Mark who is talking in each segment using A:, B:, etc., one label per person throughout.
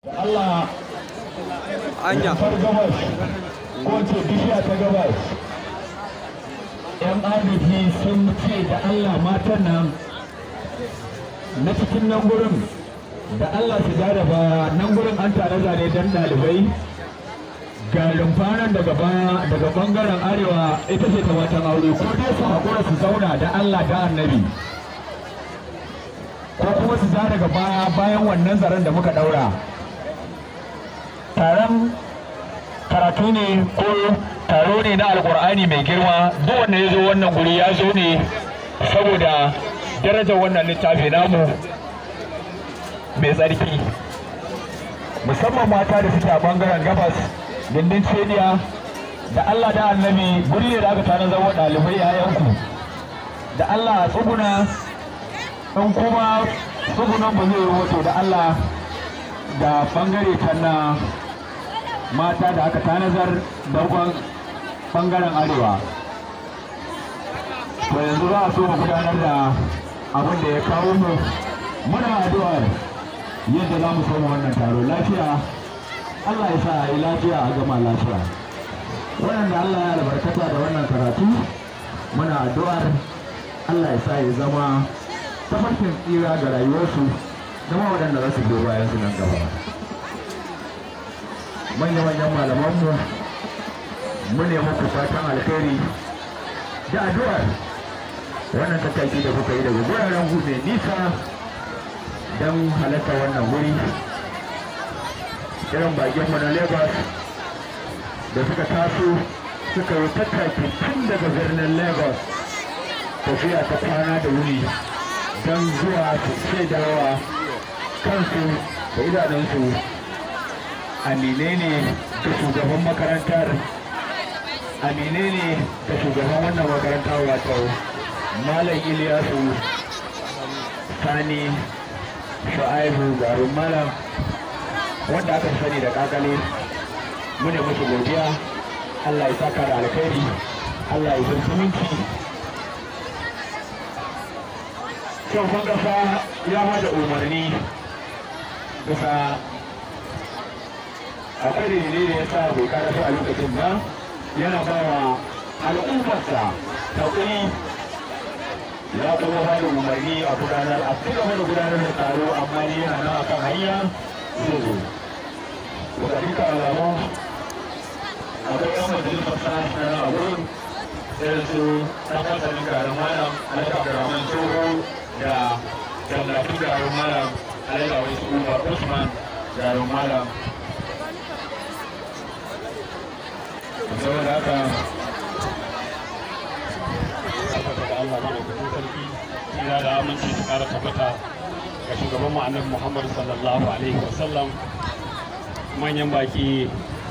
A: Allah
B: anya
A: far gabas ko ce bishiya ta gabas yan arziki sun ce da Allah matan nan na cikin nan gurin da Allah su da baya nan gurin an tare zane dan ɗalibai ga rumfanan daga baya daga bangaren arewa ita ce ta watan aure ko dai su haƙura su zauna da Allah da annabi ko kuma su ja daga baya bayan wannan zaren da muka ɗaura taron karatu ne ko taro ne na alkur'ani mai girma duk wanda ya zo wannan guri ya zo ne saboda darajar wannan littafi namu mai tsarki musamman mata da suke a bangaren gabas gindin cediya da allah da annabi guri ne da aka tana zama ɗalibai yayanku da allah a tsuguna in kuma tsugunan ba zai yi wato da allah da bangare ta na mata da aka tanazar dogon bangaren arewa to yanzu za a so mu gudanar da abin da ya kawo mu muna addu'ar yadda za mu soma wannan taro lafiya Allah ya sa a yi lafiya a gama lafiya waɗanda Allah ya albarkata da wannan karatu muna addu'ar Allah ya sa ya zama tafarkin tsira ga rayuwarsu zama waɗanda za su biyo bayan su nan gaba manya-manyan malamanmu mu ne muku fatan alkhairi da addu'ar wannan tattaki da kuka yi daga guraren gu mai nisa don halatta wannan wuri irin bakinmu na lagos da suka taso suka yi tattaki tun daga birnin lagos tafiya ta kwana da wuri don zuwa su shaidawa kansu da idanunsu amine ne da shugaban makarantar amine ne da shugaban wannan makarantar wato malam iliyasu sani shu'aibu garin malam wanda aka sani da kakale mune musu godiya allah ya saka da alkhairi allah ya san zumunci shugaban kasa ya hada umarni bisa akwai dalilai da ya sa bai karasu a lokacin ba yana ba wa al'ummarsa haƙuri ya kuma ba da umarni a gudanar a ci gaba da gudanar da taro amma ne yana nan akan hanya zai zo da duka alamu akwai yan majalisar sa na a wurin irin su ɗan masanin garin malam alhaji abdurrahman tsoho da jallatu garin malam alhaji awai su umar usman garin malam saboda haka
C: da Allah madaukakin sarki ina da aminci su kara tabbata ga shugaban mu annabi Muhammad sallallahu alaihi wasallam manyan baki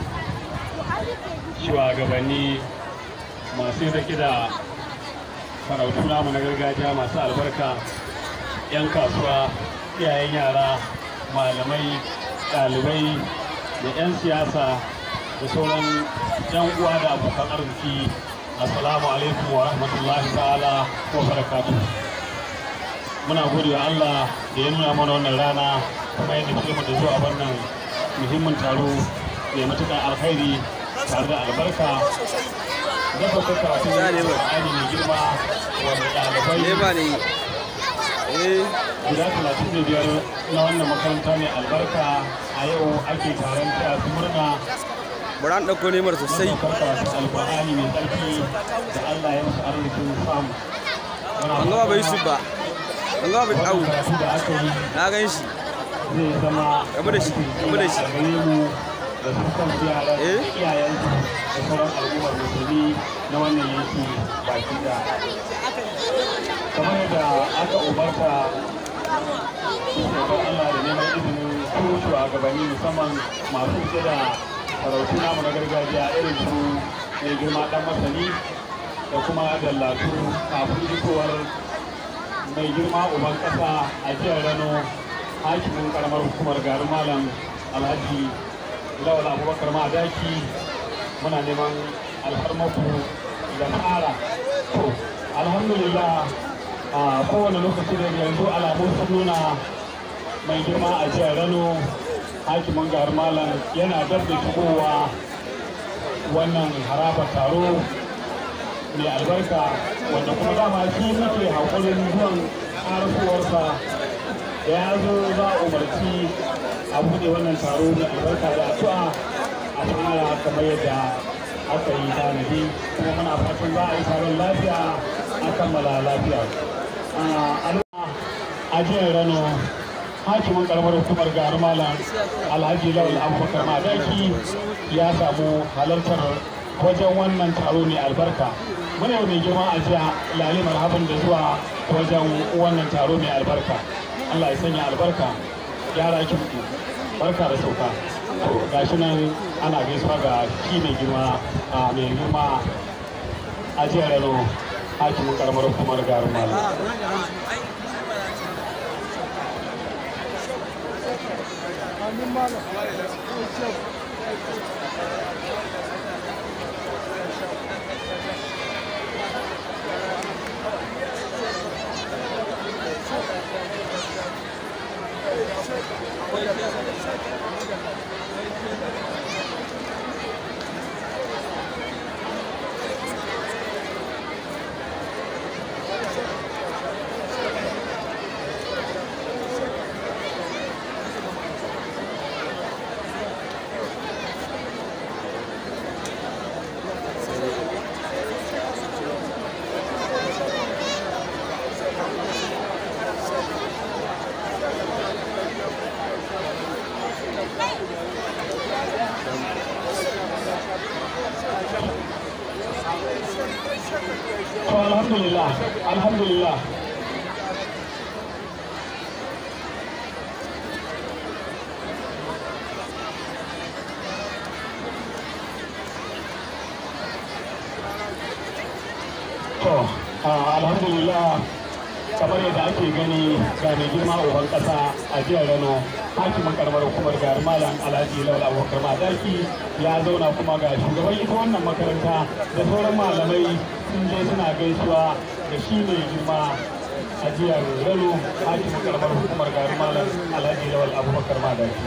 C: shugabanni masu zaki da farautu namu na gargajiya masu albarka 'yan kasuwa iyayen yara malamai ɗalibai da 'yan siyasa da sauran 'yan uwa da abokan arziki assalamu alaikum wa rahmatullahi ta'ala wa barakatu muna gode wa Allah da ya nuna mana wannan rana kuma yadda ke da zuwa wannan muhimmin taro mai matuƙar alkhairi tare da albarka da babbar karatu da Qur'ani mai girma wanda ɗalibai
B: leba ne eh
C: guda talatin da biyar na wannan makaranta mai albarka a yau ake taron taya su murna
B: bari an ɗauko nemar sosai
C: karka alƙur'ani mai tsarki da Allah ya musu arzikin samu
B: an gaba bai su ba an gaba bai au
C: karatu da aka yi
B: na gan shi
C: zai zama
B: Rabu da shi, rabu da shi.
C: a gare mu da su kan yaran
B: Eh?
C: iyayensu da sauran al'ummar musulmi na wannan yanki baki da kamar yadda aka umarta shekar Allah da neman izinin su shugabanni musamman masu rike da sarautu namu na gargajiya irin su mai girma dan masani da kuma dallatu kafin jikowar mai girma uban kasa a jihar Rano hakimin karamar hukumar garin malam alhaji lawal abubakar madaki muna neman alfarmaku da fara to alhamdulillah a kowane lokaci da yanzu alamun sun nuna mai girma a jihar rano hakimin gahar malam yana dab da shigowa wannan haraba taro mai albarka wanda kuma dama shi muke haƙurin zuwan ƙarasuwarsa da ya zo za a umarci a buɗe wannan taro mai albarka da addu'a a fara kamar yadda aka yi tanadi kuma muna fatan za a yi taron lafiya a kammala lafiya. a jiyar rano hakimin karamar hukumar garin malam alhaji lawal abubakar madaki ya samu halartar wajen wannan taro mai albarka muna yau mai girma a jiya lali marhaban da zuwa wajen wannan taro mai albarka allah ya sanya albarka yara kimki barka da sauka gashi nan ana gaisuwa ga shi mai girma a mai girma a jiyar rano hakimin karamar hukumar garin malam to alhamdulillah alhamdulillah to alhamdulillah kamar yadda ake gani ga mai girma uban kasa a jihar rano hakimin karamar hukumar garin malam alhaji lawal abubakar madaki ya zauna kuma ga shugaban ita wannan makaranta da sauran malamai sun je suna gaisuwa da shi mai girma a jihar rano hakimin karamar hukumar garin malam alhaji lawal abubakar madaki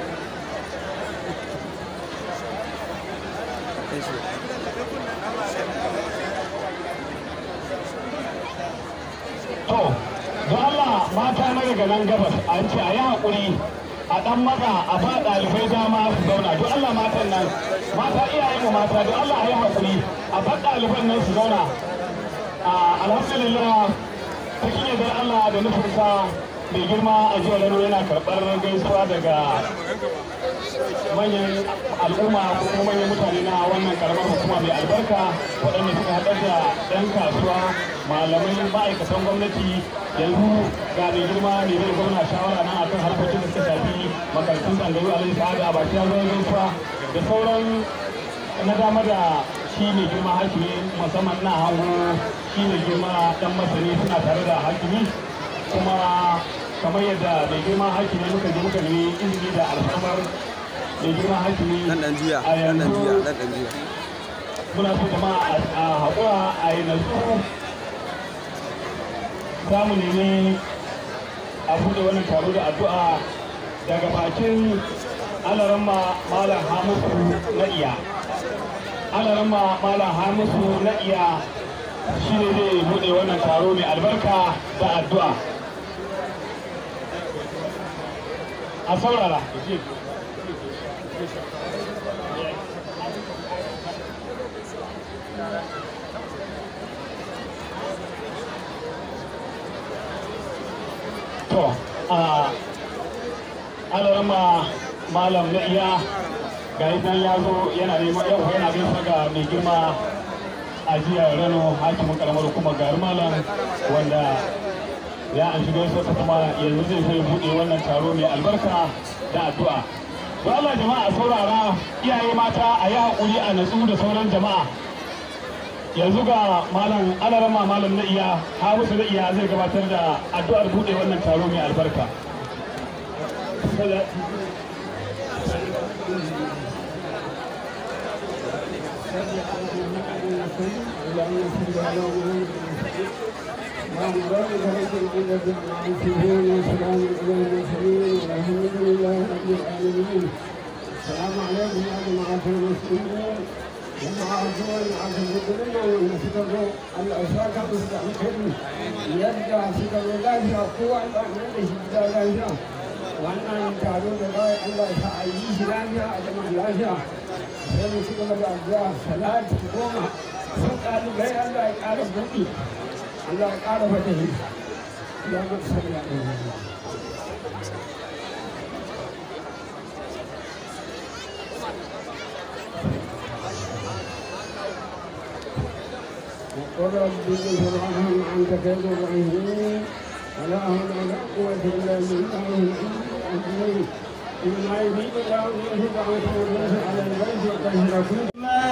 C: To, don Allah mata na daga nan gabas an ce a yi haƙuri a ɗan maza a ba ɗalibai dama su zauna don Allah matan nan mata iyayen mu mata don Allah a yi haƙuri a ba ɗaliban nan su zauna. Alhamdulillah cikin yadda Allah da nufinsa mai girma a jiyar Rano yana karɓar gaisuwa daga manyan al'umma ko kuma manyan mutane na wannan karamar hukuma mai albarka waɗanda suka haɗar da 'yan kasuwa malamai ma'aikatan gwamnati yanzu ga mai girma mai zai gwamna shawara nan akan harkokin da suka shafi makarantun tsangayu a lalisa da abaci ya zai gaisuwa da sauran na dama da shi mai girma hakimi musamman na hango shi mai girma dan masani suna tare da hakimi kuma kamar yadda mai girma hakimi muka je muka nemi izini da alfarmar mai girma hakimi
B: nan dan juya
C: a
B: nan dan juya
C: yanzu
B: nan dan juya
C: muna so jama'a a haƙura a yi nasu za mu nemi a buɗe wannan taro da addu'a daga bakin alaramma malam hamisu na iya alaramma malam hamisu na iya shi ne zai buɗe wannan taro mai albarka da addu'a a saurara to a alarma malam na iya ga idan ya zo yana neman yau yana gaisa ga mai girma a jiya rano hakimin karamar hukumar garin malam wanda ya an shiga sa kuma yanzu zai zai buɗe wannan taro mai albarka da addu'a don Allah jama'a saurara iyaye mata a yi haƙuri a natsu da sauran jama'a yanzu ga malam alarama malam na iya hamisu na iya zai gabatar da addu'ar buɗe wannan taro mai albarka
D: السلام عليكم يا جماعة المسلمين جماعة الدول عبد الكريم ونشكره الأساك مستحقين يرجع شكر الله قوة الأحمد شكر الله وأن تعالوا بغاية الله تعيش لنا أجمع الله sai ci gaba da addu'a salati goma sun ɗalibai Allah ya ƙara buɗi Allah ya ƙara fatahi ya mutu sanya ɗaya وقل رب اغفر عنهم أنت خير الراحمين ولا حول ولا قوة إلا بالله العلي إنما يريد الله أن يهدى عنكم على البيت وتهلكون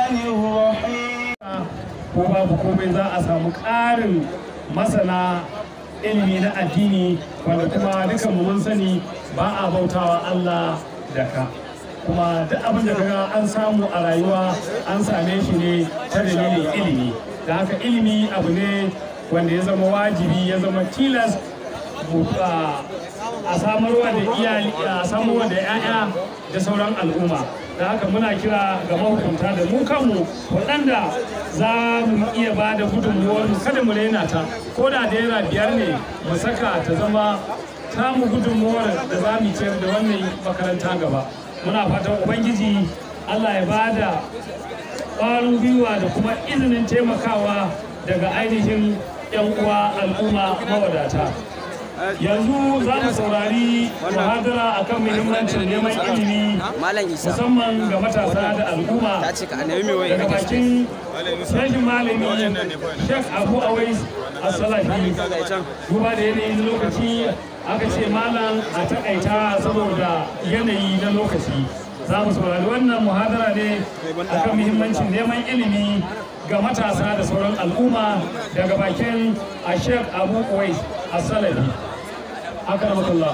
C: ko babu komai za a samu ƙarin masana ilimi na addini wanda kuma dukan mu mun sani ba a bautawa Allah da ka kuma duk abin da kaga an samu a rayuwa an same shi ne ta dalilin ilimi da haka ilimi abu ne wanda ya zama wajibi ya zama tilas mu, ah, a samarwa da iyali a samarwa da 'ya'ya da sauran al'umma da haka muna kira ga mahukunta da mu kanmu waɗanda za mu iya ba da gudunmuwar mu kada mu raina ta ko da naira biyar ne mu saka ta zama tamu gudunmuwar da za mu ciyar da wannan makaranta gaba muna fatan ubangiji allah ya ba da ƙwarin gwiwa da kuma izinin taimakawa daga ainihin 'yan uwa al'umma mawadata yanzu za mu saurari muhadara akan muhimmancin neman ilimi
B: Malam Isa.
C: musamman ga matasa da al'umma
B: Ta ce ka a nemi mai waye
C: daga
B: kake
C: bakin rashin malami Sheikh Abu Awais As-Salafi duba da yanayin lokaci aka ce malam a takaita saboda yanayi na lokaci za mu saurari wannan muhadara ne akan muhimmancin neman ilimi ga matasa da sauran al'umma daga bakin a Sheikh Abu Awais As-Salafi akramakallah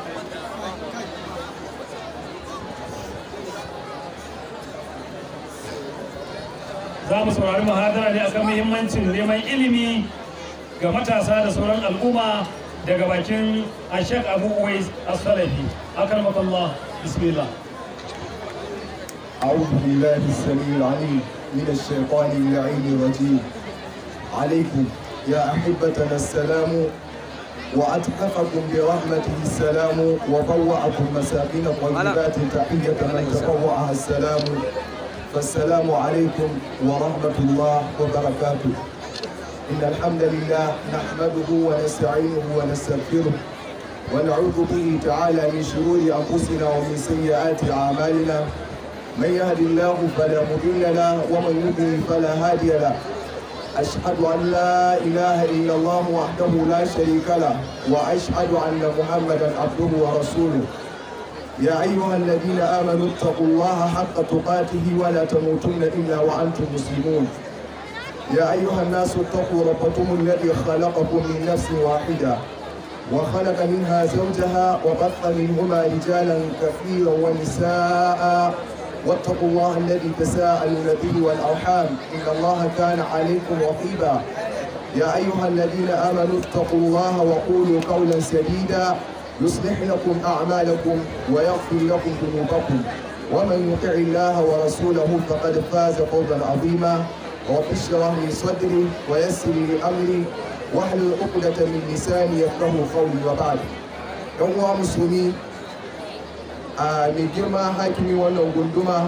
C: za mu saurari muhadara ne akan muhimmancin neman ilimi ga matasa da sauran al'umma daga bakin ashek abu uwais as-salafi akramakallah bismillah
E: أعوذ بالله السميع العليم من الشيطان اللعين الرجيم عليكم يا أحبتنا السلام وأتحفكم برحمته السلام وطوعكم مساكن طيبات تحية من تطوعها السلام فالسلام عليكم ورحمة الله وبركاته إن الحمد لله نحمده ونستعينه ونستغفره ونعوذ به تعالى من شرور أنفسنا ومن سيئات أعمالنا من يهد الله فلا مضل له ومن يضلل فلا هادي له أشهد أن لا إله إلا الله وحده لا شريك له وأشهد أن محمدا عبده ورسوله يا أيها الذين آمنوا اتقوا الله حق تقاته ولا تموتن إلا وأنتم مسلمون يا أيها الناس اتقوا ربكم الذي خلقكم من نفس واحدة وخلق منها زوجها وبث منهما رجالا كثيرا ونساء واتقوا الله الذي تساءلون به والأرحام إن الله كان عليكم رقيبا يا أيها الذين آمنوا اتقوا الله وقولوا قولا سديدا يصلح لكم أعمالكم ويغفر لكم ذنوبكم ومن يطع الله ورسوله فقد فاز فوزا عظيما رب اشرح لي صدري ويسر لي أمري واحلل عقدة من لساني يفقه قولي وبعد يوم مسلمين a mai girma hakimi wannan gunduma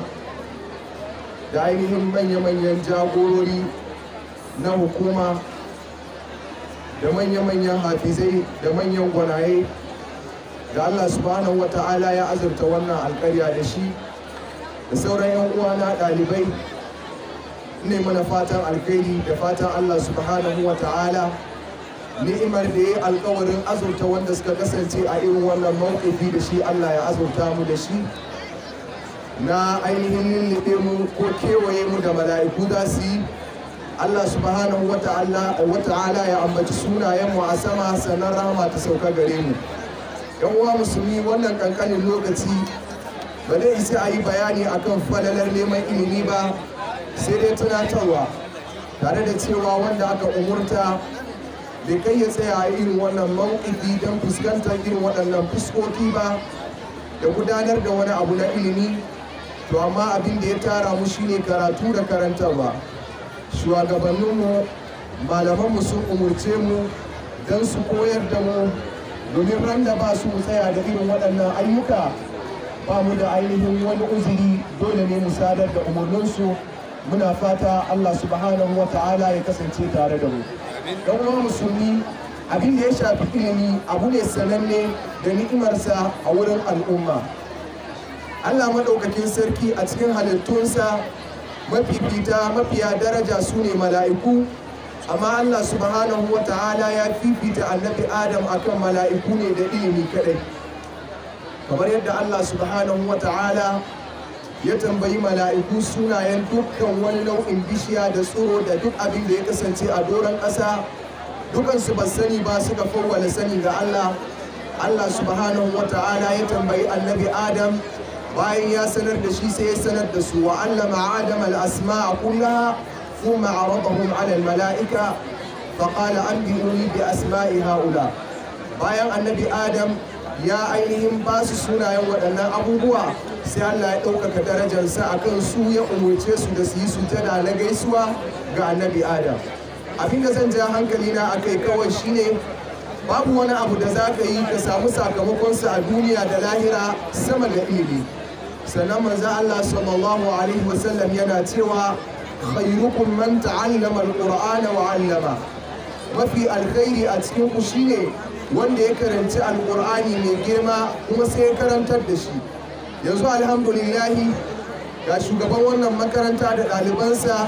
E: da ainihin manya-manyan jagorori na hukuma da manya-manyan hafizai da manyan gwanaye da Allah subhanahu wa ta'ala ya azurta wannan alkarya da shi da sauran 'yan uwana ɗalibai ne mana fatan alkhairi da fatan Allah subhanahu wa ta'ala ni'imar da ya yi alkawarin azurta wanda suka kasance a irin wannan mawuƙifi da shi Allah ya azurta mu da shi na ainihin lullube mu ko kewaye mu da mala'iku za su yi Allah subhanahu wa ta'ala ya ambaci sunayen mu a sama sannan rahama ta sauka gare mu yan uwa musulmi wannan kankanin lokaci ba zai isa a yi bayani akan falalar neman ilimi ba sai dai tunatarwa tare da cewa wanda aka umurta bai kai ya tsaya a irin wannan mawuƙi don fuskantar irin waɗannan fuskoki ba da gudanar da wani abu na ilimi to amma abin da ya tara mu shine karatu da karantarwa shugabanninmu malamanmu sun umurce mu don su koyar da mu domin ran da ba su tsaya da irin waɗannan ayyuka ba mu da ainihin wani uzuri dole ne mu sadar da umarninsu muna fata Allah subhanahu wa ta'ala ya kasance tare da mu don uwa musulmi abin da ya shafi ilimi abu ne sananne da ni'imarsa a wurin al'umma Allah maɗaukakin sarki a cikin halittunsa mafifita mafiya daraja su ne mala'iku amma Allah subhanahu wa ta'ala ya fifita annabi Adam akan mala'iku ne da ilimi kadai kamar yadda Allah subhanahu wa ta'ala ya tambayi mala'iku sunayen dukkan wani nau'in bishiya da tsoro da duk abin da ya kasance a doron ƙasa dukansu ba sani ba suka fawwala sani ga Allah Allah subhanahu wa ta'ala ya tambayi annabi Adam bayan ya sanar da shi sai ya sanar da su wa allama Adam al-asma'a kullaha thumma aradahum 'ala al-mala'ika faqala anbi'uni bi asma'i haula bayan annabi Adam ya ainihin ba su sunayen waɗannan abubuwa sai Allah ya ɗaukaka darajarsa a kan su ya umurce su da su yi sujada na gaisuwa ga annabi Adam. Abin da zan ja hankali na a kai kawai shine babu wani abu da za ka yi ka samu sakamakonsa a duniya da lahira sama da ilimi. Sannan manzo Allah sallallahu alaihi wasallam yana cewa khairukum man ta'allama al-Qur'ana wa 'allama. Mafi alkhairi a cikin ku shine wanda ya karanci alkur'ani mai girma kuma sai ya karantar da shi yanzu alhamdulillahi ga shugaban wannan makaranta da ɗalibansa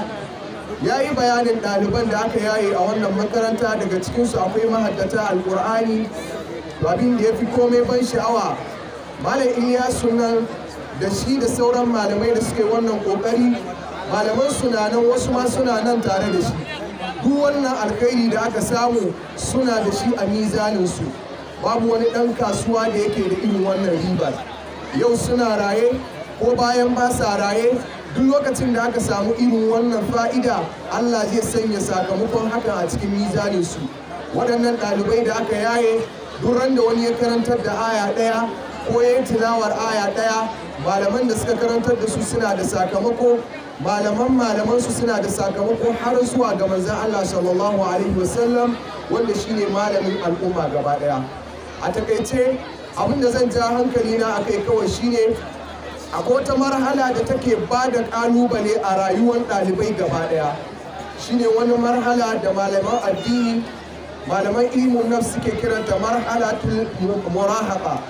E: ya yi bayanin ɗaliban da aka yaye a wannan makaranta daga cikinsu akwai mahaddata alkur'ani abin da ya fi komai ban sha'awa malam iliyasu nan da shi da sauran malamai da suke wannan ƙoƙari malaman suna nan wasu ma suna nan tare da shi duk wannan alkhairi da aka samu suna da shi a mizaninsu babu wani ɗan kasuwa da yake da irin wannan ribar yau suna raye ko bayan ba sa raye duk lokacin da aka samu irin wannan fa'ida allah zai sanya sakamakon hakan a cikin mizaninsu waɗannan ɗalibai da aka yaye duk da wani ya karantar da aya ɗaya ko ya yi tilawar aya ɗaya malaman da suka karantar da su suna da sakamako malaman malaman su suna da sakamako har zuwa ga manzon Allah sallallahu alaihi wasallam wanda shine malamin al'umma gaba daya a takaice abin da zan ja hankali na akai kawai shine akwai wata marhala da take ba da kalubale a rayuwar ɗalibai gaba daya shine wani marhala da malaman addini malaman ilimin nafs suke kiranta marhalatul murahaqa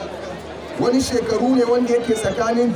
E: wani shekaru ne wanda yake tsakanin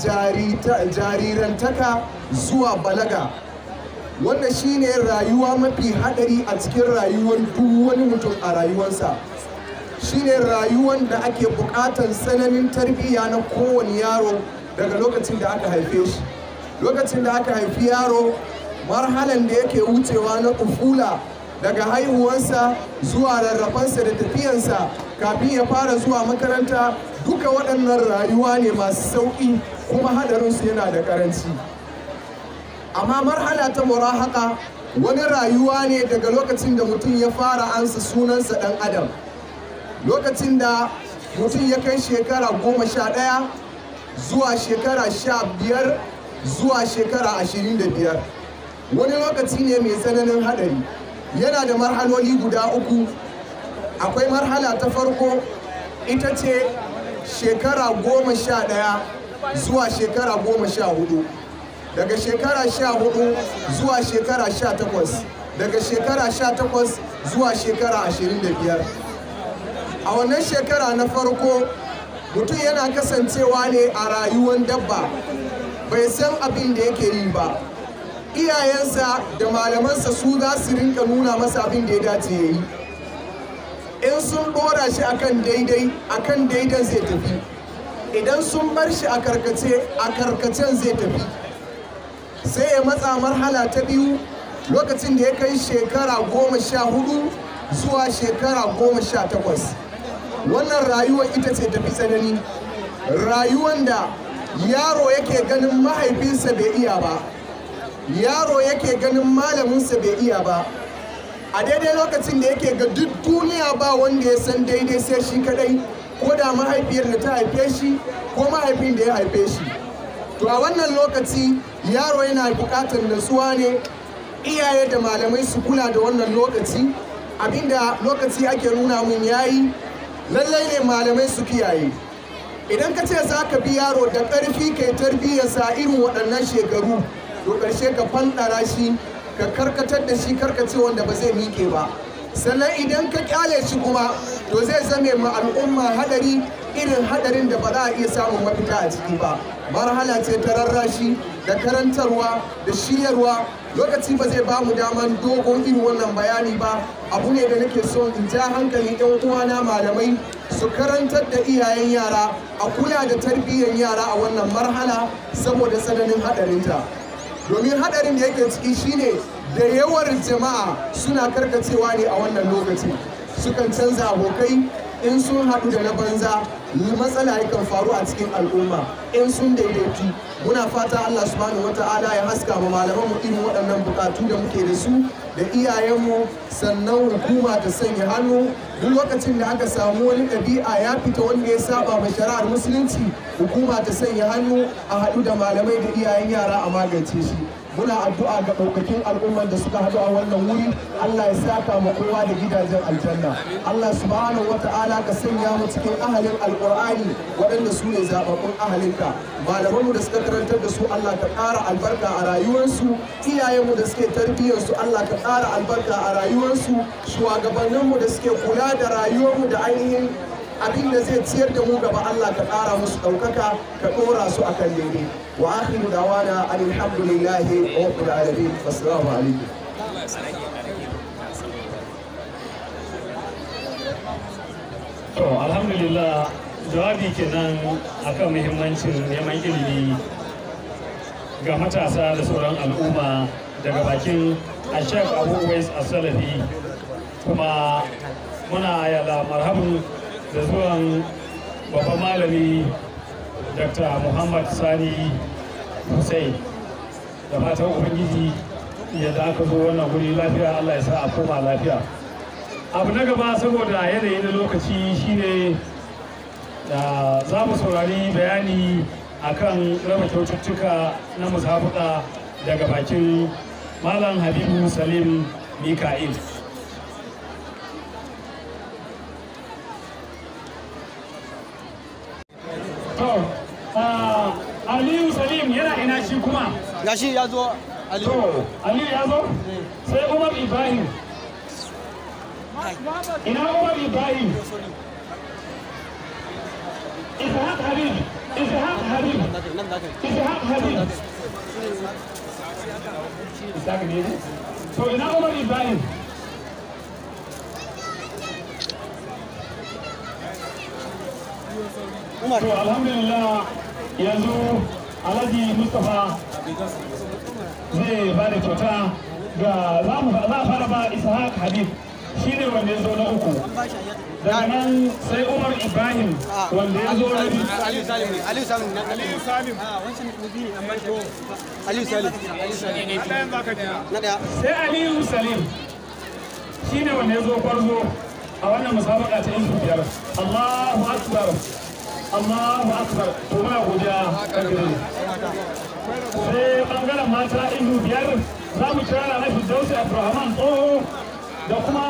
E: jarirantaka zuwa balaga wanda shine rayuwa mafi hadari a cikin rayuwar duk wani mutum a rayuwarsa shine rayuwar da ake bukatar tsananin tarbiyya na kowane yaro daga lokacin da aka haife shi lokacin da aka haifi yaro marhalan da yake wucewa na ufula daga haihuwansa zuwa rarrafansa da tafiyansa kafin ya fara zuwa makaranta duka waɗannan rayuwa ne masu sauƙi kuma haɗarinsu yana da ƙaranci amma marhala ta murahaka wani rayuwa ne daga lokacin da mutum ya fara ansa sunansa ɗan adam lokacin da mutum ya kai shekara goma sha ɗaya zuwa shekara sha biyar zuwa shekara ashirin da biyar wani lokaci ne mai tsananin haɗari yana da marhaloli guda uku akwai marhala ta farko ita ce shekara goma sha ɗaya zuwa shekara goma sha hudu daga shekara sha hudu zuwa shekara sha takwas daga shekara sha takwas zuwa shekara ashirin da biyar a wannan shekara na farko mutum yana kasancewa ne a rayuwar dabba bai san abin da yake yi ba iyayensa da malamansa su za su rinka nuna masa abin da ya dace ya yi in sun dora shi akan daidai akan daidan zai tafi idan sun bar shi a karkace a karkacen zai tafi sai ya matsa marhala ta biyu lokacin da ya kai shekara goma sha hudu zuwa shekara goma sha takwas wannan rayuwar ita ce tafi tsanani rayuwar da yaro yake ganin mahaifinsa bai iya ba yaro yake ganin malaminsa bai iya ba a daidai lokacin da yake ga duk duniya ba wanda ya san daidai sai shi kadai ko da mahaifiyar da ta haife shi ko mahaifin da ya haife shi to a wannan lokaci yaro yana buƙatar natsuwa ne iyaye da malamai su kula da wannan lokaci abinda lokaci ake nuna mun yayi lallai ne malamai su kiyaye idan ka ce za ka bi yaro da ƙarfi kai tarbiyyarsa irin waɗannan shekaru to ƙarshe ka fanɗara shi ka karkatar da shi karkace wanda ba zai miƙe ba sannan idan ka kyale shi kuma to zai zame ma al'umma hadari irin hadarin da ba za a iya samun mafita a ciki ba marhala ce ta rarrashi da karantarwa da shiryarwa lokaci ba zai ba mu daman dogon irin wannan bayani ba abu ne da nake so in ja hankali yan uwana malamai su karantar da iyayen yara a kula da tarbiyyar yara a wannan marhala saboda tsananin hadarinta domin hadarin da yake ciki shine da yawar jama'a suna karkacewa ne a wannan lokaci sukan canza abokai in sun haɗu da na banza matsala yakan faru a cikin al'umma in sun daidaitu muna fata Allah subhanahu wata'ala ya haska ma malaman mu irin waɗannan bukatu da muke da su da iyayenmu sannan hukuma ta sanya hannu duk lokacin da aka samu wani ɗabi'a ya fita wanda ya saba ma shari'ar musulunci hukuma ta sanya hannu a haɗu da malamai da iyayen yara a magance shi muna addu'a ga ɗaukakin al'umman da suka haɗu a wannan wuri Allah ya saka mu kowa da gidajen aljanna Allah subhanahu wa ta'ala ka sanya mu cikin ahalin alqur'ani waɗanda su ne zababbun ahalinka malamanmu da suka karantar da su Allah ka ƙara albarka a rayuwarsu iyayenmu da suke tarbiyyarsu Allah ka ƙara albarka a rayuwarsu shugabanninmu da suke kula da rayuwarmu da ainihin abin da zai ciyar da mu gaba Allah ka ƙara musu ɗaukaka ka ɗora su a kan daidai wa akhiru dawana alhamdulillahi rabbil alamin assalamu alaikum
C: to alhamdulillah jawabi kenan akan muhimmancin neman ilimi ga matasa da sauran al'umma daga bakin ashek abu wais asalafi kuma muna yala marhabu da zuwan babban malami dr muhammad sani hussein da fatan ubangiji yadda aka zo wannan guri lafiya allah ya sa a koma lafiya abu na gaba saboda yanayi na lokaci shine da za mu saurari bayani akan raba kyaututtuka na musabuka daga bakin malam habibu salim mika'il to aliyu salim yana ina shi kuma
B: gashi ya zo ali
C: to aliyu ya zo sai umar ibrahim ina umar ibrahim ishaq habib ishaq habib
B: nan da kai
C: ishaq habib ishaq ne to ina umar ibrahim
B: umar
C: to alhamdulillah yanzu alhaji mustapha zai ba da kyauta ga za mu za a fara ba ishaq habib shi ne wanda ya zo na uku daga nan sai umar ibrahim wanda ya zo na biyu
B: aliyu salim ne aliyu salim ne aliyu salim a wancan mubi ne an bashi aliyu salim aliyu salim na daya
C: sai aliyu salim shi ne wanda ya zo farzo a wannan musabaka ta yin biyar allahu akbar allahu akbar to muna godiya kankare sai bangaren mata ilu biyar za mu kira na firdausi abdulrahman tsoho da kuma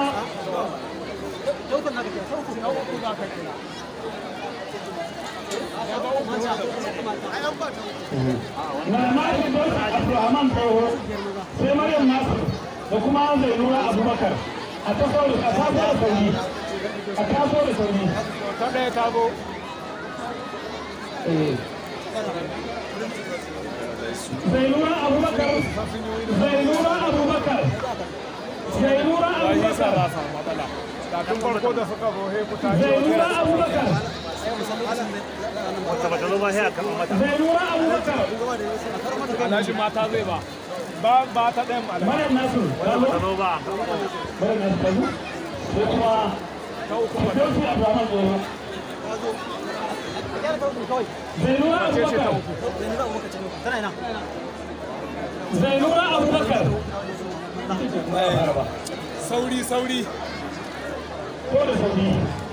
C: na na firdausi abdulrahman tsoho sai maryam nasir da kuma zainura abubakar a taso da a taso da sauri a taso da sauri ta ɗaya ta zo zainura abubakar zainura abubakar zainura abubakar
F: kafin farko da suka zo he ku tashi
C: zainura abubakar
F: wata bata zo ba sai a kama mata
C: zainura abubakar
F: alhaji mata zai ba ba ba ta ɗayan malamai
C: maryam nasir ta zo
F: ta zo ba
C: maryam nasir ta zo sai kuma firdausi abdulrahman tsoho zainura abubakar
B: tana ina
C: zainura abubakar
B: sauri sauri
C: ko da sauri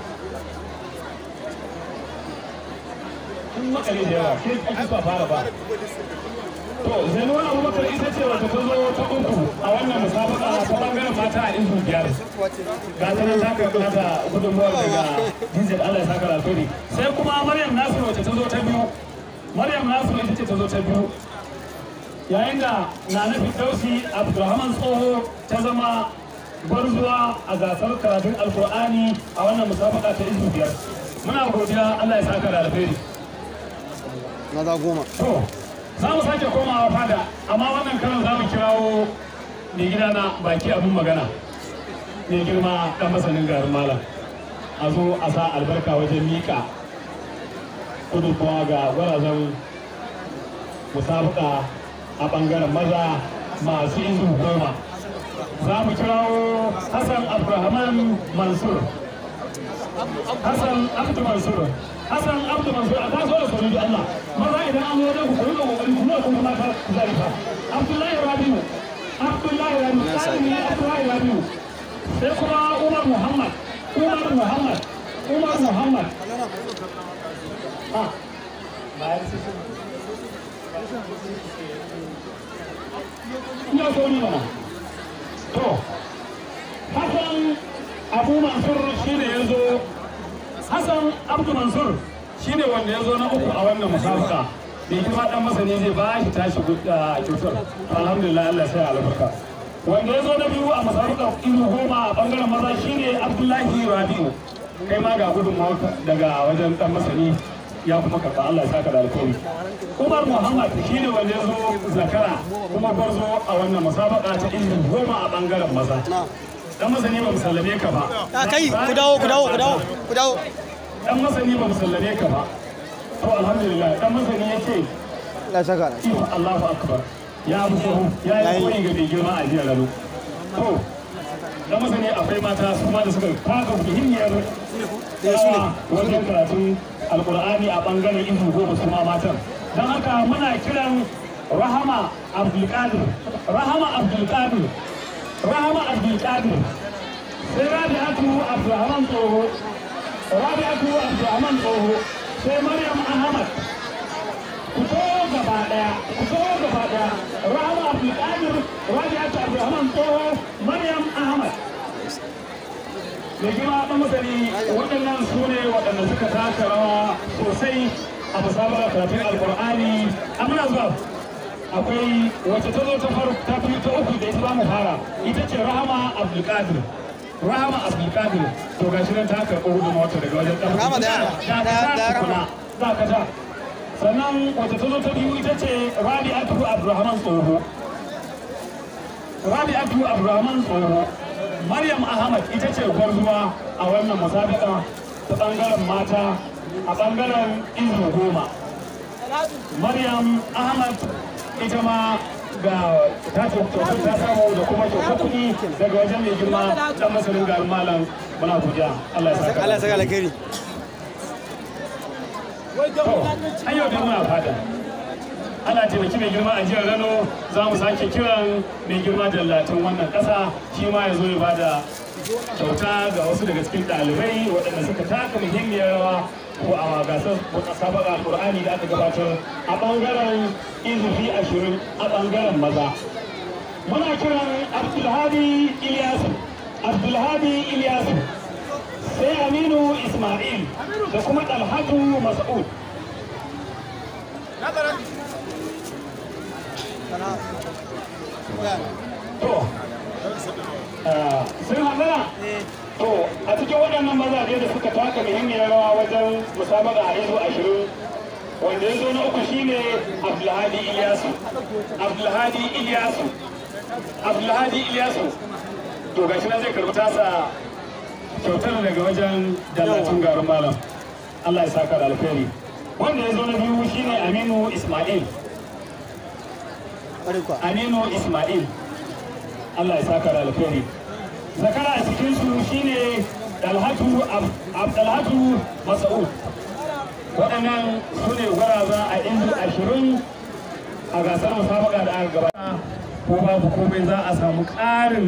C: in makare da yawa ke ake ba fara ba to zanuwa abubakar ita ce wata ta zo ta uku a wannan musabaka ta bangaren mata a izu biyar ga ta nan ta karɓi nata gudunmuwar daga dizil allah ya saka alheri sai kuma maryam nasiru wacce ta zo ta biyu maryam nasiru ita ce ta zo ta biyu yayin da na nufi dausi abdulrahman tsoho ta zama gwarzuwa a gasar karatun alkur'ani a wannan musabaka ta izu biyar muna godiya allah ya saka da alheri
G: maza goma
C: to za mu sake komawa fada amma wannan karan za mu kirawo mai gida na baki abin magana mai girma dan masanin garin malam a zo a sa albarka wajen mika gudunmawa ga gwarazan musabaka a bangaren maza masu izu goma za mu kirawo hassan abdulrahman mansur hassan abdu mansur hassan abdu mansur a taso da sauri da allah maza idan an zo da ku kuma kokari kuma kuma mata zarifa abdullahi rabiu abdullahi rabiu tsari ne abdullahi rabiu sai kuma umar muhammad umar muhammad umar muhammad ah bayan su ina so ni mana to hassan abu mansur shi ne ya zo hassan abdu mansur shi ne wanda ya zo na uku a wannan musabaka mai kuma dan masani zai ba shi tashi kyautar alhamdulillah allah sai albarka wanda ya zo na biyu a musabaka ilu goma a bangaren maza shi ne abdullahi rabi'u kai ma ga gudunmawa daga wajen dan masani ya kuma karɓa Allah ya saka da alkhairi Umar Muhammad shi ne wanda ya zo zakara kuma gwarzo a wannan musabaka ta ilmi goma a bangaren maza dan masani ba musallame ka ba
G: a kai ku dawo ku dawo ku dawo ku dawo
C: dan masani ba musallame ka ba to alhamdulillah dan masani ya ce
G: Allah saka da
C: iyo Allahu akbar ya abu sahu ya yi koyi ga mai girma a jiya gado to dan masani akwai mata su ma da suka taka muhimmiyar yawa wajen karatun alkur'ani a bangaren izu goma su ma matan don haka muna kiran rahama abdulkadir rahama abdulkadir rahama abdulkadir sai rabi'atu abdulrahman tsoho rabi'atu abdulrahman tsoho sai maryam ahmad ku zo gaba daya ku zo gaba daya rahama abdulkadir rabi'atu abdulrahman tsoho maryam ahmad da girma ɗan masani waɗannan su ne waɗanda suka taka rawa sosai a musabarar karatun alkur'ani amma zuwa akwai wacce ta zo ta faru ta fi ta uku da ita za mu fara ita ce rahama abdulkadir rahama abdulkadir to ga shi nan ta karɓi gudun wata daga wajen ɗan
G: Rahama da yara.
C: da
G: Da- da
C: ta tukuna za ka ta sannan wacce ta zo ta biyu ita ce rabi'atu abdulrahman tsoho rabi'atu abdulrahman tsoho Maryam Ahmad ita ce gwarzuwa a wannan musabaka ta ɓangaren mata a ɓangaren izu goma. Maryam Ahmad ita ma ga ta kyautar ta samu da kuma kyautar kuɗi daga wajen mai girma ɗan masanin garin malam muna godiya Allah ya saka.
G: Allah saka alkhairi
C: An yau da muna fada. ana taimaki mai girma a jihar Rano za mu sake kiran mai girma dallatin wannan ƙasa shi ma ya zo ya bada kyauta ga wasu daga cikin ɗalibai waɗanda suka taka muhimmiyar rawa ko a gasar sabaka alƙur'ani da aka gabatar a ɓangaren izufi ashirin a ɓangaren maza muna kiran abdulhadi iliyasu abdulhadi iliyasu sai aminu ismail da kuma dalhatu mas'ud To, sun hangana? To, a cikin waɗannan mazaje da suka taka muhimmiyar rawa wajen musabaka a yanzu ashirin wanda ya zo na uku shine Abdulhadi Ilyasu. Abdulhadi Ilyasu. Abdulhadi Ilyasu. To, gashi nan zai karɓi tasa kyautar daga wajen dallacin garin malam. Allah ya saka da alkhairi. Wanda ya zo na biyu shine Aminu Ismail.
G: ƙwarai kuwa
C: Aminu Ismail. Allah ya saka da alkhairi. Zakara a cikin su shine Dalhatu Ab- Abdalhatu Mas'ud. Waɗannan su ne gwaraza a inda ashirin a gasar musabaka da aka gabata ko babu komai za a samu ƙarin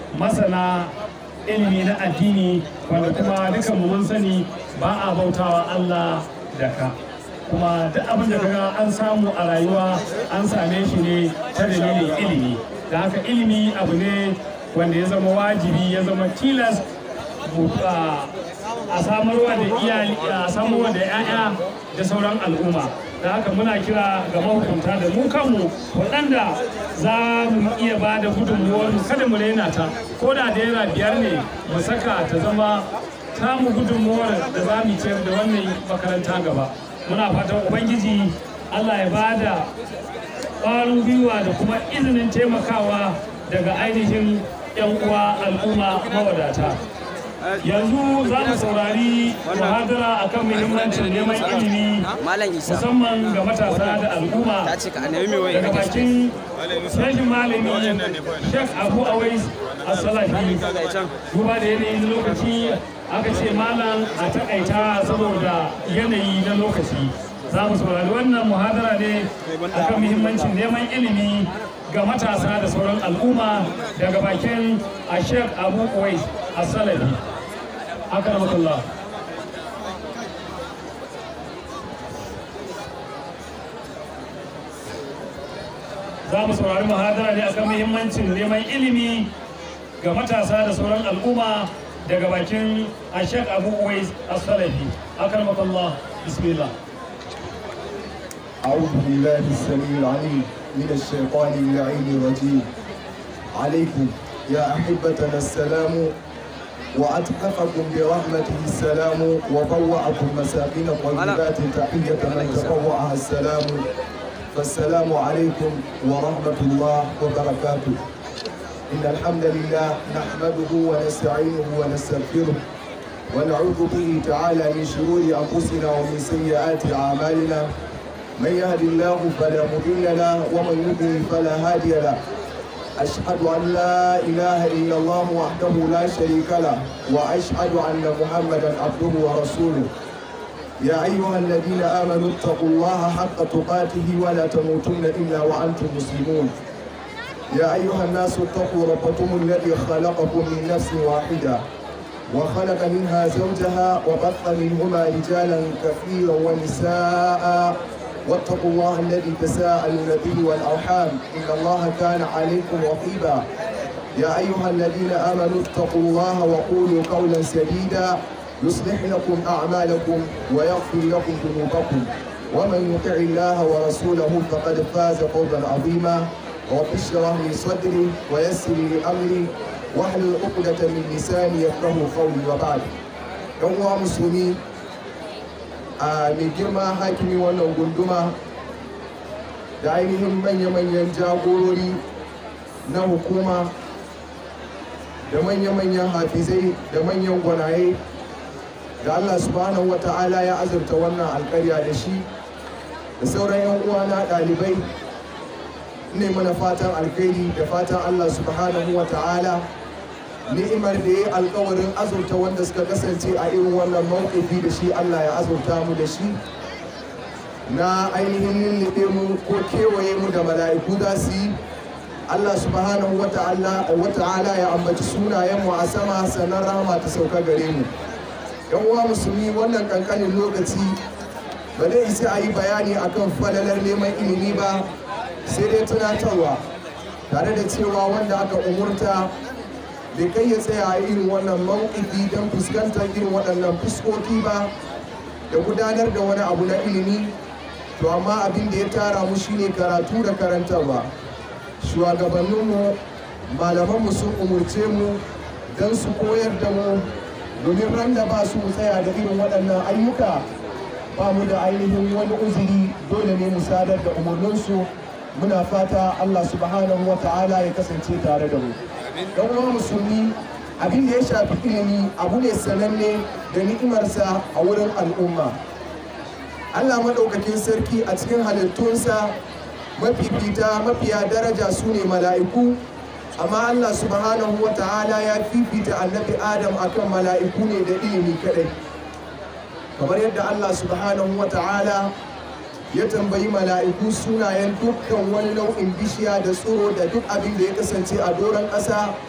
C: masana ilimi na addini wanda kuma dukan mu mun sani ba a bautawa Allah da ka kuma duk abin da kaga an samu a rayuwa an same shi ne ta dalilin ilimi da haka ilimi abu ne wanda ya zama wajibi ya zama tilas mu- a a samarwa da iyali a samarwa da 'ya'ya da sauran al'umma da haka muna kira ga mahukunta da mu kanmu waɗanda za mu iya ba da gudunmuwar mu kada mu raina ta ko da naira biyar ne mu saka ta zama tamu gudunmuwar da za mu ciyar da wannan makaranta gaba muna fatan ubangiji allah ya ba da ƙwarin gwiwa da kuma izinin taimakawa daga ainihin 'yan uwa al'umma mawadata yanzu za mu saurari muhadara akan muhimmancin neman ilimi
G: Malam Isa
C: musamman ga matasa da al'umma
G: ta ce ka annabi mai wani
C: daga bakin shehin malami Sheikh Abu Awais As-Salafi duba da yanayi na lokaci aka ce malam a takaita saboda yanayi na lokaci za mu saurari wannan muhadara ne akan muhimmancin neman ilimi ga matasa da sauran al'umma daga bakin a Sheikh Abu Awais As-Salafi akramakallah za mu saurari muhadara ne akan muhimmancin neman ilimi ga matasa da sauran al'umma daga bakin ashek abu uwais as-salafi akramakallah bismillah
E: أعوذ بالله السميع العليم من الشيطان اللعين الرجيم عليكم يا أحبتنا السلام وأتحفكم برحمته السلام وبوأكم مساكن طيبات تحية من تطوعها السلام فالسلام عليكم ورحمة الله وبركاته إن الحمد لله نحمده ونستعينه ونستغفره ونعوذ به تعالى من شرور أنفسنا ومن سيئات أعمالنا من يهد الله فلا مضل له ومن يضلل فلا هادي له أشهد أن لا إله إلا الله وحده لا شريك له وأشهد أن محمدا عبده ورسوله يا أيها الذين آمنوا اتقوا الله حق تقاته ولا تموتن إلا وأنتم مسلمون يا أيها الناس اتقوا ربكم الذي خلقكم من نفس واحدة وخلق منها زوجها وبث منهما رجالا كثيرا ونساء واتقوا الله الذي تساءلون به والأرحام إن الله كان عليكم رقيبا يا أيها الذين آمنوا اتقوا الله وقولوا قولا سديدا يصلح لكم أعمالكم ويغفر لكم ذنوبكم ومن يطع الله ورسوله فقد فاز فوزا عظيما رب اشرح لي صدري ويسر لي أمري واحلل عقدة من لساني يفقه قولي وبعد يوم مسلمين a mai girma hakimi wannan gunduma da ainihin manya-manyan jagorori na hukuma da manya-manyan hafizai da manyan gwanaye da Allah subhanahu wa ta'ala ya azurta wannan alkarya da shi da sauran 'yan uwana ɗalibai ne mana fatan alkhairi da fatan Allah subhanahu wa ta'ala ni'imar da ya yi alkawarin azurta wanda suka kasance a irin wannan mawuƙifi da shi Allah ya azurta mu da shi na ainihin lullube mu ko kewaye mu da mala'iku za su yi Allah subhanahu wa ta'ala ya ambaci sunayen mu a sama sannan rahama ta sauka gare mu yan uwa musulmi wannan kankanin lokaci ba zai isa a yi bayani akan falalar neman ilimi ba sai dai tunatarwa tare da cewa wanda aka umurta bai kai ya tsaya a irin wannan mawuƙifi don fuskantar irin waɗannan fuskoki ba da gudanar da wani abu na ilimi to amma abin da ya tara mu shine karatu da karantarwa shugabanninmu malamanmu sun umurce mu don su koyar da mu domin ran da ba su tsaya da irin waɗannan ayyuka ba mu da ainihin wani uzuri dole ne mu sadar da umarninsu muna fata allah subhanahu wa ta'ala ya kasance tare da mu don uwa musulmi abin da ya shafi ilimi abu ne sananne da ni'imarsa a wurin al'umma allah maɗaukakin sarki a cikin halittunsa mafifita mafiya daraja su ne mala'iku amma allah subhanahu wa ta'ala ya fifita annabi adam akan mala'iku ne da ilimi kadai kamar yadda allah subhanahu wa ta'ala ya tambayi mala'iku sunayen dukkan wani nau'in bishiya da tsoro da duk abin da ya kasance a doron ƙasa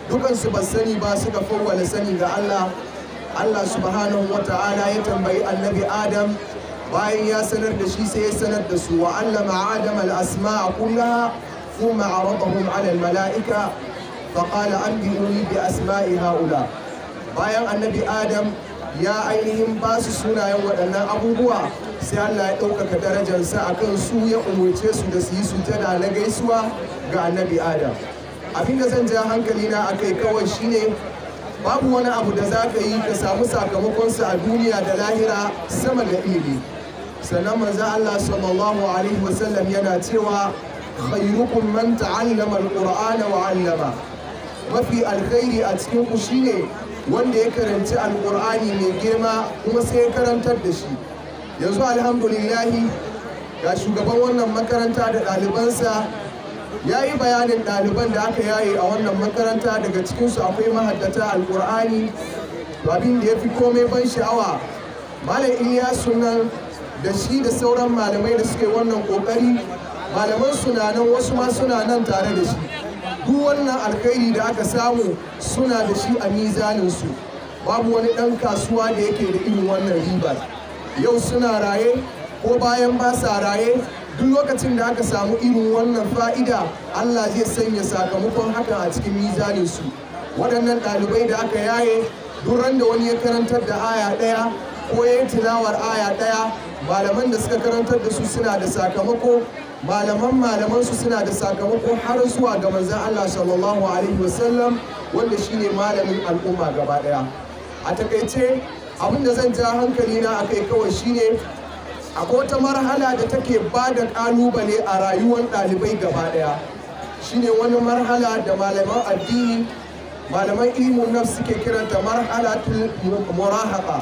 E: dukansu ba sani ba suka fawwala sani ga Allah Allah subhanahu wa ta'ala ya tambayi annabi Adam bayan ya sanar da shi sai ya sanar da su wa allama Adam al-asma'a kullaha ثم عرضهم على الملائكة فقال أنبئوني بأسماء هؤلاء bayan annabi adam ya ainihin ba su sunayen waɗannan abubuwa sai allah ya ɗaukaka darajarsa a kan su ya umarce su da su yi sujada na gaisuwa ga annabi adam abin da zan ja hankali na a kai kawai shine babu wani abu da za ka yi ka samu sakamakonsa a duniya da lahira sama da ilimi sannan manzo allah sallallahu alaihi wasallam yana cewa khairukum man ta'allama alqur'ana wa 'allama mafi alkhairi a cikin ku shine wanda ya karanci alkur'ani mai girma kuma sai ya karantar da shi yanzu alhamdulillahi ga shugaban wannan makaranta da ɗalibansa ya yi bayanin ɗaliban da aka yaye a wannan makaranta daga cikinsu akwai mahaddata alkur'ani abin da ya fi komai ban sha'awa malam iliyasu nan da shi da sauran malamai da suke wannan ƙoƙari malaman suna nan wasu ma suna nan tare da shi duk wannan alkhairi da aka samu suna da shi a mizaninsu babu wani ɗan kasuwa da yake da irin wannan riba yau suna raye ko bayan ba sa raye duk lokacin da aka samu irin wannan fa'ida allah zai sanya sakamakon hakan a cikin mizaninsu waɗannan ɗalibai da aka yaye duk ran da wani ya karantar da aya ɗaya ko ya yi tilawar aya ɗaya malaman da suka karantar da su suna da sakamako malaman malaman su suna da sakamako har zuwa ga manzon Allah sallallahu alaihi wasallam wanda shine malamin al'umma gaba daya a takaice abin da zan ja hankali na akai kawai shine akwai wata marhala da take ba da kalubale a rayuwar ɗalibai gaba daya shine wani marhala da malaman addini malaman ilimin nafs suke kiranta marhalatul murahaqa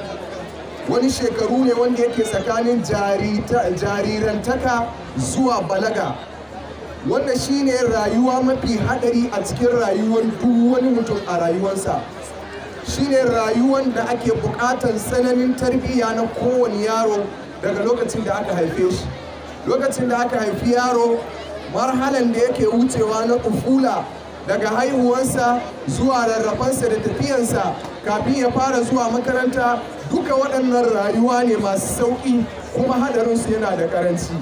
E: wani shekaru ne wanda yake tsakanin jarirantaka zuwa balaga wanda shine rayuwa mafi hadari a cikin rayuwar duk wani mutum a rayuwarsa shine rayuwar da ake bukatar tsananin tarbiyya na kowane yaro daga lokacin da aka haife shi lokacin da aka haifi yaro marhalan da yake wucewa na kufula daga haihuwansa zuwa rarrafansa da tafiyansa kafin ya fara zuwa makaranta duka waɗannan rayuwa ne masu sauƙi kuma hadarinsu yana da ƙaranci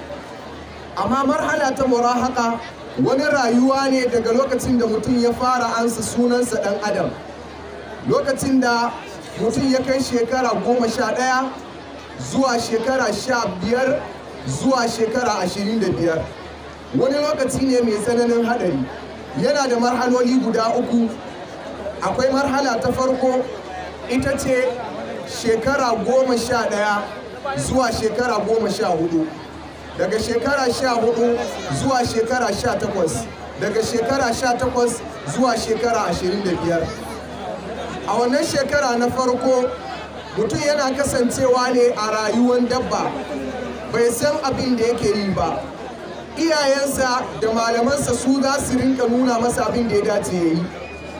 E: amma marhala ta murahaka wani rayuwa ne daga lokacin da mutum ya fara ansa sunansa ɗan adam lokacin da mutum ya kai shekara goma sha ɗaya zuwa shekara sha biyar zuwa shekara ashirin da biyar wani lokaci ne mai tsananin haɗari yana da marhaloli guda uku akwai marhala ta farko ita ce shekara goma sha ɗaya zuwa shekara goma sha hudu daga shekara sha hudu zuwa shekara sha takwas daga shekara sha takwas zuwa shekara ashirin da biyar a wannan shekara na farko mutum yana kasancewa ne a rayuwar dabba bai san abin da yake yi ba iyayensa da malamansa su za su rinka nuna masa abin da ya dace ya yi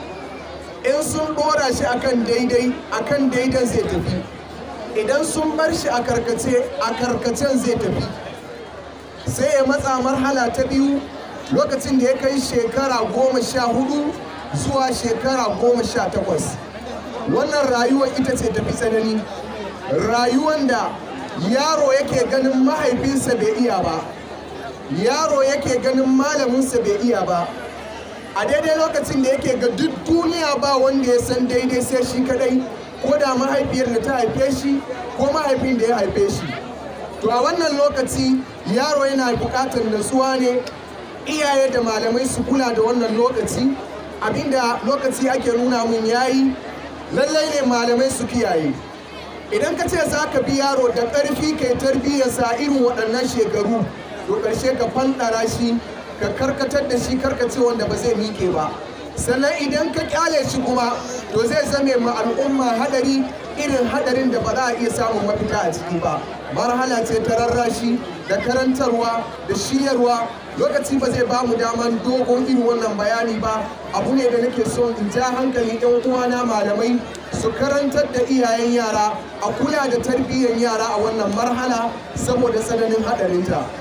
E: in sun ɗora shi akan daidai akan daidan zai tafi idan sun bar shi a karkace a karkacen zai tafi sai ya matsa marhala ta biyu lokacin da ya kai shekara goma sha hudu zuwa shekara goma sha takwas wannan rayuwar ita ce tafi tsanani rayuwan da yaro yake ganin mahaifinsa bai iya ba yaro yake ganin malaminsa bai iya ba a daidai lokacin da yake ga duk duniya ba wanda ya san daidai sai shi kadai ko da mahaifiyar da ta haife shi ko mahaifin da ya haife shi to a wannan lokaci yaro yana bukatar natsuwa ne iyaye da malamai su kula da wannan lokaci abinda lokaci ake nuna mun yayi lallai ne malamai su kiyaye idan ka ce za ka bi yaro da ƙarfi kai tarbiyyarsa irin waɗannan shekaru to ƙarshe ka fanɗara shi ka karkatar da shi karkace wanda ba zai miƙe ba sannan idan ka kyale shi kuma to zai zame ma al'umma hadari irin hadarin da ba za a iya samun mafita a ciki ba marhala ce ta rarrashi da karantarwa da shiryarwa lokaci ba zai ba mu daman dogon irin wannan bayani ba abu ne da nake so in ja hankali yan uwana malamai su karantar da iyayen yara a kula da tarbiyyar yara a wannan marhala saboda tsananin hadarinta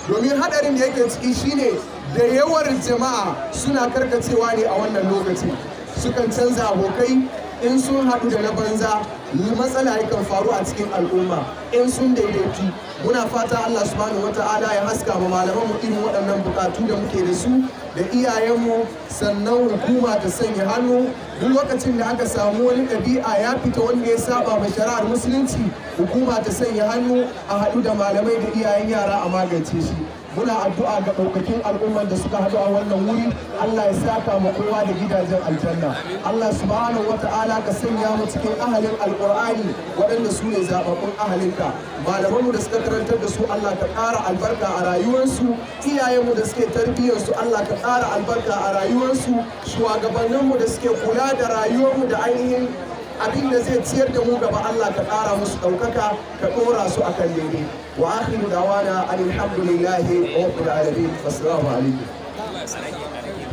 E: domin hadarin da yake ciki shine da yawar jama'a suna karkacewa ne a wannan lokaci sukan canza abokai in sun haɗu da na banza matsala yakan faru a cikin al'umma in sun daidaitu muna fata Allah subhanahu wata'ala ya haska ma malaman mu irin waɗannan bukatu da muke da su da iyayenmu sannan hukuma ta sanya hannu duk lokacin da aka samu wani ɗabi'a ya fita wanda ya saba ma shari'ar musulunci hukuma ta sanya hannu a haɗu da malamai da iyayen yara a magance shi muna addu'a ga ɗaukakin al'umman da suka haɗu a wannan wuri Allah ya saka ma kowa da gidajen aljanna Allah subhanahu wata'ala ka sanya mu cikin ahalin alqur'ani waɗanda su ne zababbun ahalinka malamanmu da suka karantar da su Allah ka ƙara albarka a rayuwarsu iyayenmu da suke tarbiyyar su Allah ka ƙara albarka a rayuwarsu shugabanninmu da suke kula da rayuwarmu da ainihin abin da zai ciyar da mu gaba Allah ka ƙara musu ɗaukaka ka ɗora su a kan daidai wa akhiru dawana alhamdulillahi rabbil alamin assalamu alaikum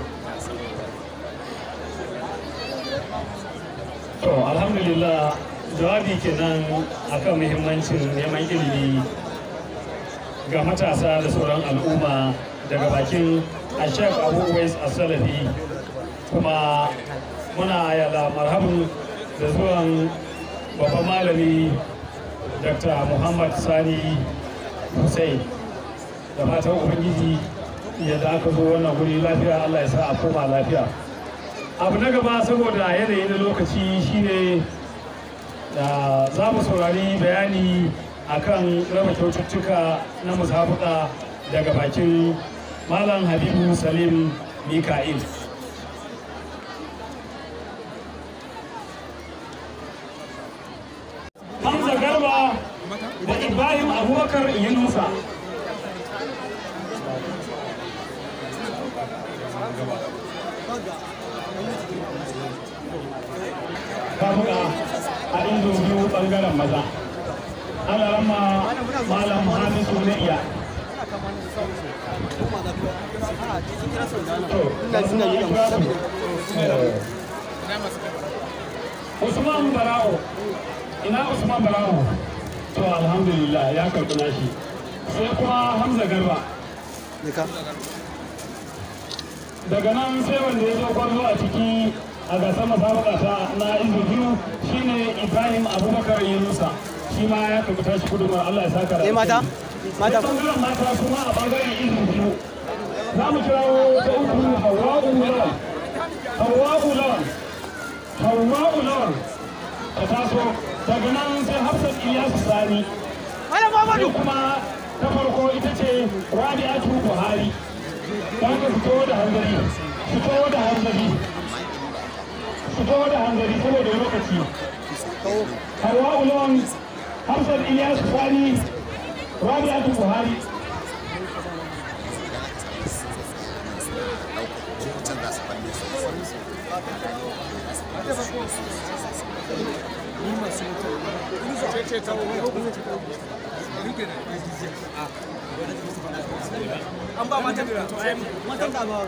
C: To alhamdulillah jawabi kenan akan muhimmancin neman ilimi ga matasa da sauran al'umma daga bakin Ashek Abu Uwais As-Salafi kuma muna yala marhaban da zuwan babban malami Dr. Muhammad Sani Hussein da fatan Ubangiji yadda aka zo wannan guri lafiya Allah ya sa a koma lafiya. abu na gaba saboda yanayi na lokaci shine da za mu saurari bayani akan raba kyaututtuka na musabuka daga bakin malam habibu salim mika'il hamza garba da ibrahim abubakar yunusa kafuka a indo biyu bangaren maza ana rama malam hamisu na iya usman barao ina usman barao to alhamdulillah ya karɓi nashi sai kuma hamza garba daga nan sai wanda ya zo kwallo a ciki a gasar masabaka ta na izu biyu shine ibrahim abubakar yunusa shi ma ya karɓi tashi gudunmar allah ya saka da
G: Eh mata? Mata.
C: Sai bangaren mata kuma a bangaren izu biyu za mu kirawo ta uku hawa'u lawan hawa'u lawan hawa'u lawan ta taso daga nan sai hafsat iyasu sani sai kuma ta farko ita ce rabi'atu buhari don ka fito da hanzari fito da hanzari fito da hanzari saboda lokaci harwa ulon hafsat ilyas sani rabi'atu buhari
B: an ba matan to ai matan da ba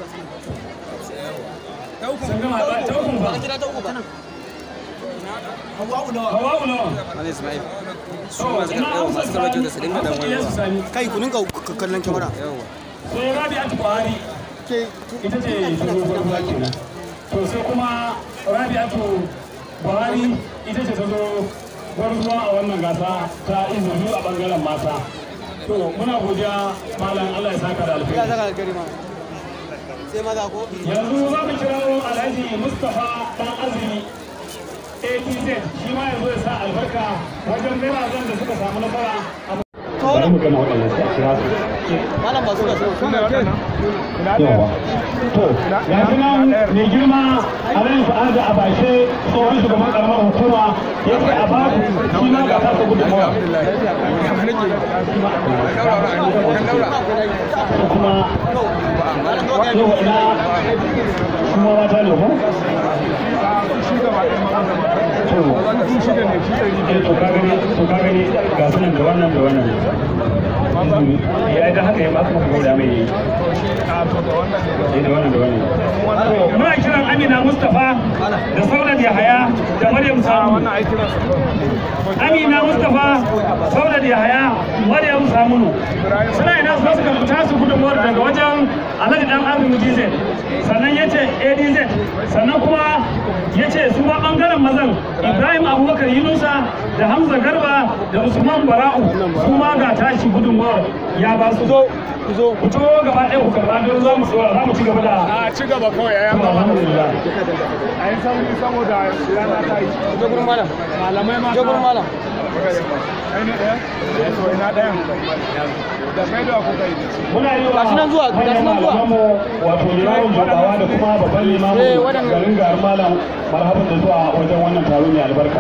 B: ta uku
C: sun gama ba ta uku ba
G: kira ta uku ba
B: hawa nawa
C: hawa ulon
G: Wani Ismail.
C: to ina hafsat sani hafsat ilyas sani
G: Kai ku ninka kallon kyamara.
C: sai rabi'atu buhari ita ce ta zo gwarzuwa kenan to sai kuma rabi'atu buhari ita ce ta zo gwarzuwa a wannan gasa ta izini a bangaren mata to muna godiya malam allah ya saka da
G: Ya
C: alheri
G: saka alkari ma. Sai maza ko?
C: yanzu za mu kirawo alhaji mustapha dan azumi atz shi ma yanzu ya sa albarka wajen birazan da suka samu nasara a bari mu gama waɗannan sai a kira su
G: Malam ba su da su.
C: yawa to ga shi nan mai girma alhaji sa'adu a bashe tsohon shugaban karamar hukuma ya ce a baku shi ma ga tasa gudunmawa ko kuma yau ina kuma mata ne ko to eh, to ka gani to ka gani ga sunan da wannan da wannan ya da haka ya ba ka gauda mai yi
B: a to da wannan ne
C: da wannan da wannan muna kiran Amina Mustafa da Saudat Yahaya da Maryam Samu
B: wannan aikin su
C: Amina Mustafa Saudat Yahaya Maryam Samunu suna ina su suka fita su gudunmuwar daga wajen Alhaji Dan Azumi DZ sannan ya ce ADZ sannan kuma ya ce su ma bangaren mazan Ibrahim Abubakar Yunusa da Hamza Garba da Usman Bara'u su ma ga tashi gudunmuwar ya ba su zo zo ku to gaba ɗaya ku karɓa don za mu za mu ci gaba da
B: a ci gaba kawai yayan
C: to,
B: gaba
C: alhamdulillah
B: a yi sauri saboda rana ta yi
G: Je gurin malam.
B: malamai ma
G: Je gurin malam.
B: kai ne ɗaya to ina ɗayan da kai da kuka yi
C: muna yi wa
G: Gashi nan zuwa, gashi nan zuwa.
C: malamanmu wato limamin jabawa da kuma babban
G: Eh,
C: limamin
G: waɗannan.
C: garin garin malam marhaban da zuwa wajen wannan taro mai albarka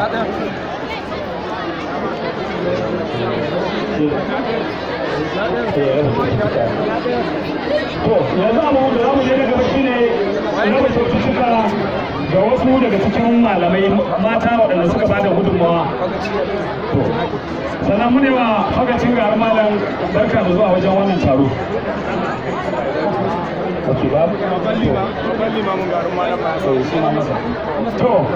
C: to yanzu abu da zamu je na gaba shine raba kyaututtuka ga wasu daga cikin malamai mata waɗanda suka bada gudunmawa to sannan mu ne wa fagacin garin malam barka da zuwa wajen wannan taro Ok, babu?
B: babban lima babban limamin garin malam ba
C: To, suna masa. To,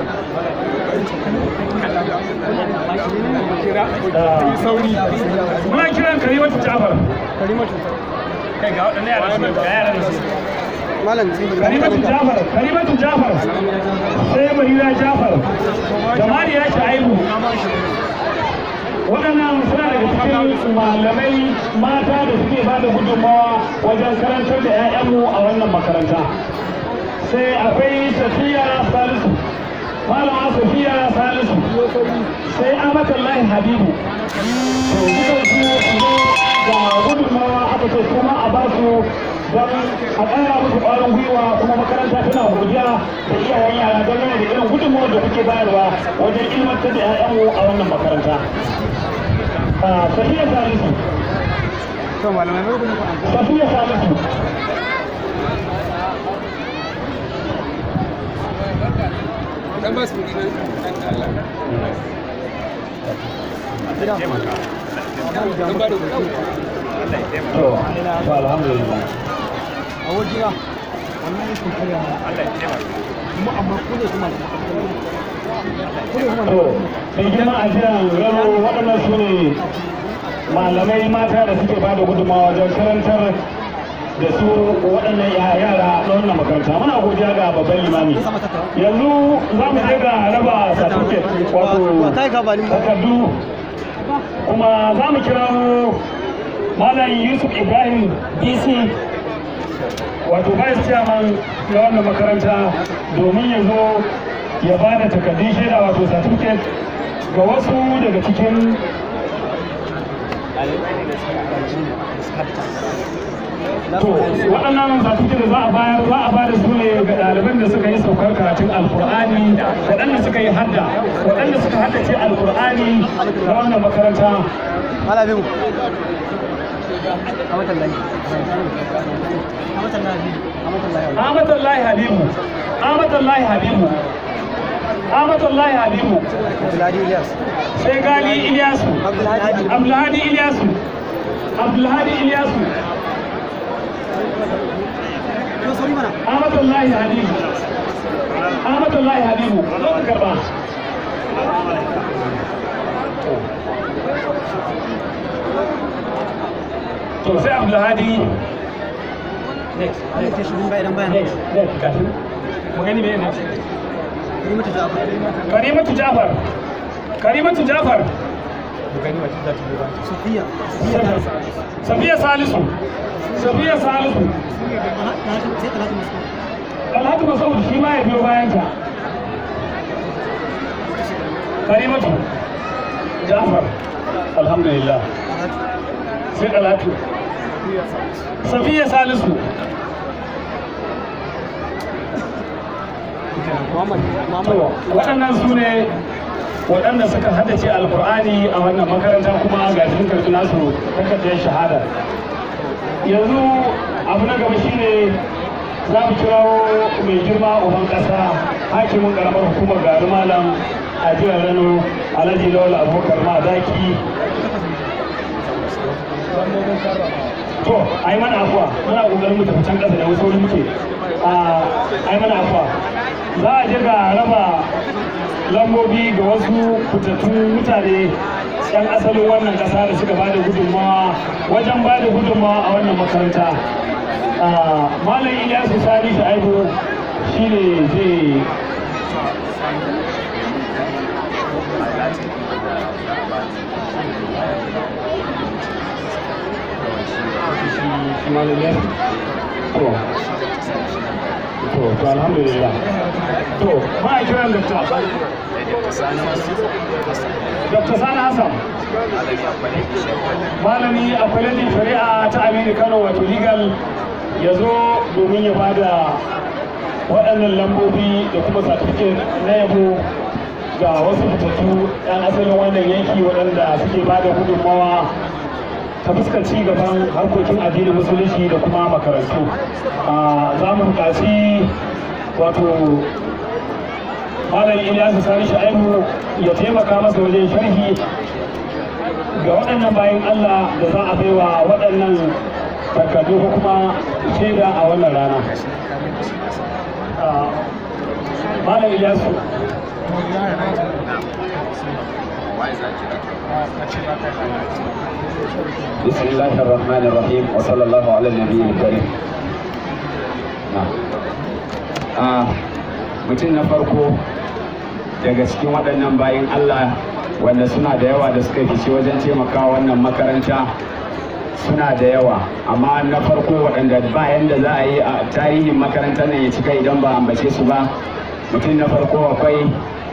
B: kira
C: ah,
B: yi sauri
C: muna kiran Karimatu Jafar.
G: Karimatu.
C: Kai ga waɗannan yaran su ga yaran su.
G: Malam.
C: Karimatu Jafar, Karimatu Jafar. Sai Marira Jafar. Da Mariya Shaibu. Waɗannan suna daga cikin malamai mata da suke ba da gudunmawa wajen karantar da 'ya'yanmu a wannan makaranta. Sai akwai Safiya Salisu. Malama Safiya Salisu. Sai Amatallahi Habibu. To, dukan su ne da gudunmawa aka ce kuma a ba su don a ƙara musu ƙwarin gwiwa kuma makaranta tana godiya da iyayen yara don yana da irin gudunmawar da kuke bayarwa wajen ilmantar da 'ya'yanmu a wannan makaranta. Ah, Safiya Salisu.
G: To malamai mai gurin
C: Safiya Salisu.
B: dan ba su kudi dan ba da kudi
C: To, to alhamdulillah.
G: a wajena. Wannan yake karya ma. Kuma amma ku ne kuma. Ku ne kuma.
C: To, mai girma a jiran rano waɗannan su ne malamai mata da suke ba da gudunmawa wajen karantar da su waɗannan ya- yara na wannan makaranta. Muna godiya ga babban limami. Yanzu za mu je ga raba certificate wato
G: Kai ka bani.
C: takardu kuma za mu kira Malam Yusuf Ibrahim DC wato vice chairman na wannan makaranta domin ya zo ya ba da takardun shaida wato certificate ga wasu daga cikin to waɗannan certificate da za a bayar za a bada su ne ga ɗaliban da suka yi saukar karatun alkur'ani waɗanda suka yi hadda waɗanda suka haddace alkur'ani na wannan makaranta
G: Malamin. Amatallahi. Amatallahi. Amatallahi.
C: Ahmadallahi Habibu Ahmadallahi Habibu Ahmadallahi Habibu
G: Abdullahi Ilyas.
C: sai Gali Ilyasu
G: Abdullahi.
C: Abdulhadi Ilyasu Abdulhadi Ilyasu
G: Yo sauri mana.
C: Ahmadallahi Habibu Ahmadallahi Habibu zo ka karba to sai Abdulhadi next
G: Ana ke shirin bayan bayan.
C: next next gashi mu gani me next
G: Karimatu Jafar.
C: Karimatu Jafar Karimatu Jafar
G: Sofiya.
C: Safiya Salisu Safiya Salisu
G: Sai Talatu Masu.
C: Alhaji Masaud shi ma ya biyo bayan ta Karimatu Jafar Alhamdulillah sai Talatu Safiya Salisu
G: Muhammad.
C: To, waɗannan su ne waɗanda suka haddace alkur'ani a wannan makaranta kuma ga sun karɓi nasu takardar shahada yanzu abu na gaba shine za mu kirawo mai girma uban ƙasa hakimin ƙaramar hukumar gari malam a jihar rano alhaji lawal abubakar madaki to ai mana afuwa muna kokarin mu tafi can kasa da wasu wani muke a ai mana afuwa za a je ga raba lambobi ga wasu fitattun mutane yan asalin wannan kasa da suka bada gudunmawa wajen bada gudunmawa a wannan makaranta malam ilyasu sani sha'ibu shine zai shi malam ya to to to alhamdulillah to ma a kiran dokta Dr. Sani Hassan malami a kwalejin shari'a ta Aminu Kano wato legal ya zo domin ya bada waɗannan lambobi da kuma certificate na yabo ga wasu fitattu 'yan asalin wannan yanki waɗanda suke bada gudunmawa ta fuskar ci gaban harkokin addinin musulunci da kuma makarantu za mu buƙaci wato malam ilyasu sani sha'ibu ya taimaka masa wajen sharhi ga waɗannan bayan allah da za a baiwa waɗannan takardu ko kuma shaida a wannan rana malam ilyasu
A: بسم الله الرحمن الرحيم وصلى الله على النبي الكريم mutum na farko daga cikin waɗannan bayan Allah wanda suna da yawa da suka fice wajen taimaka wannan makaranta suna da yawa amma na farko waɗanda bayan da za a yi a tarihin makarantar nan ya cika idan ba ambace su ba mutum na farko akwai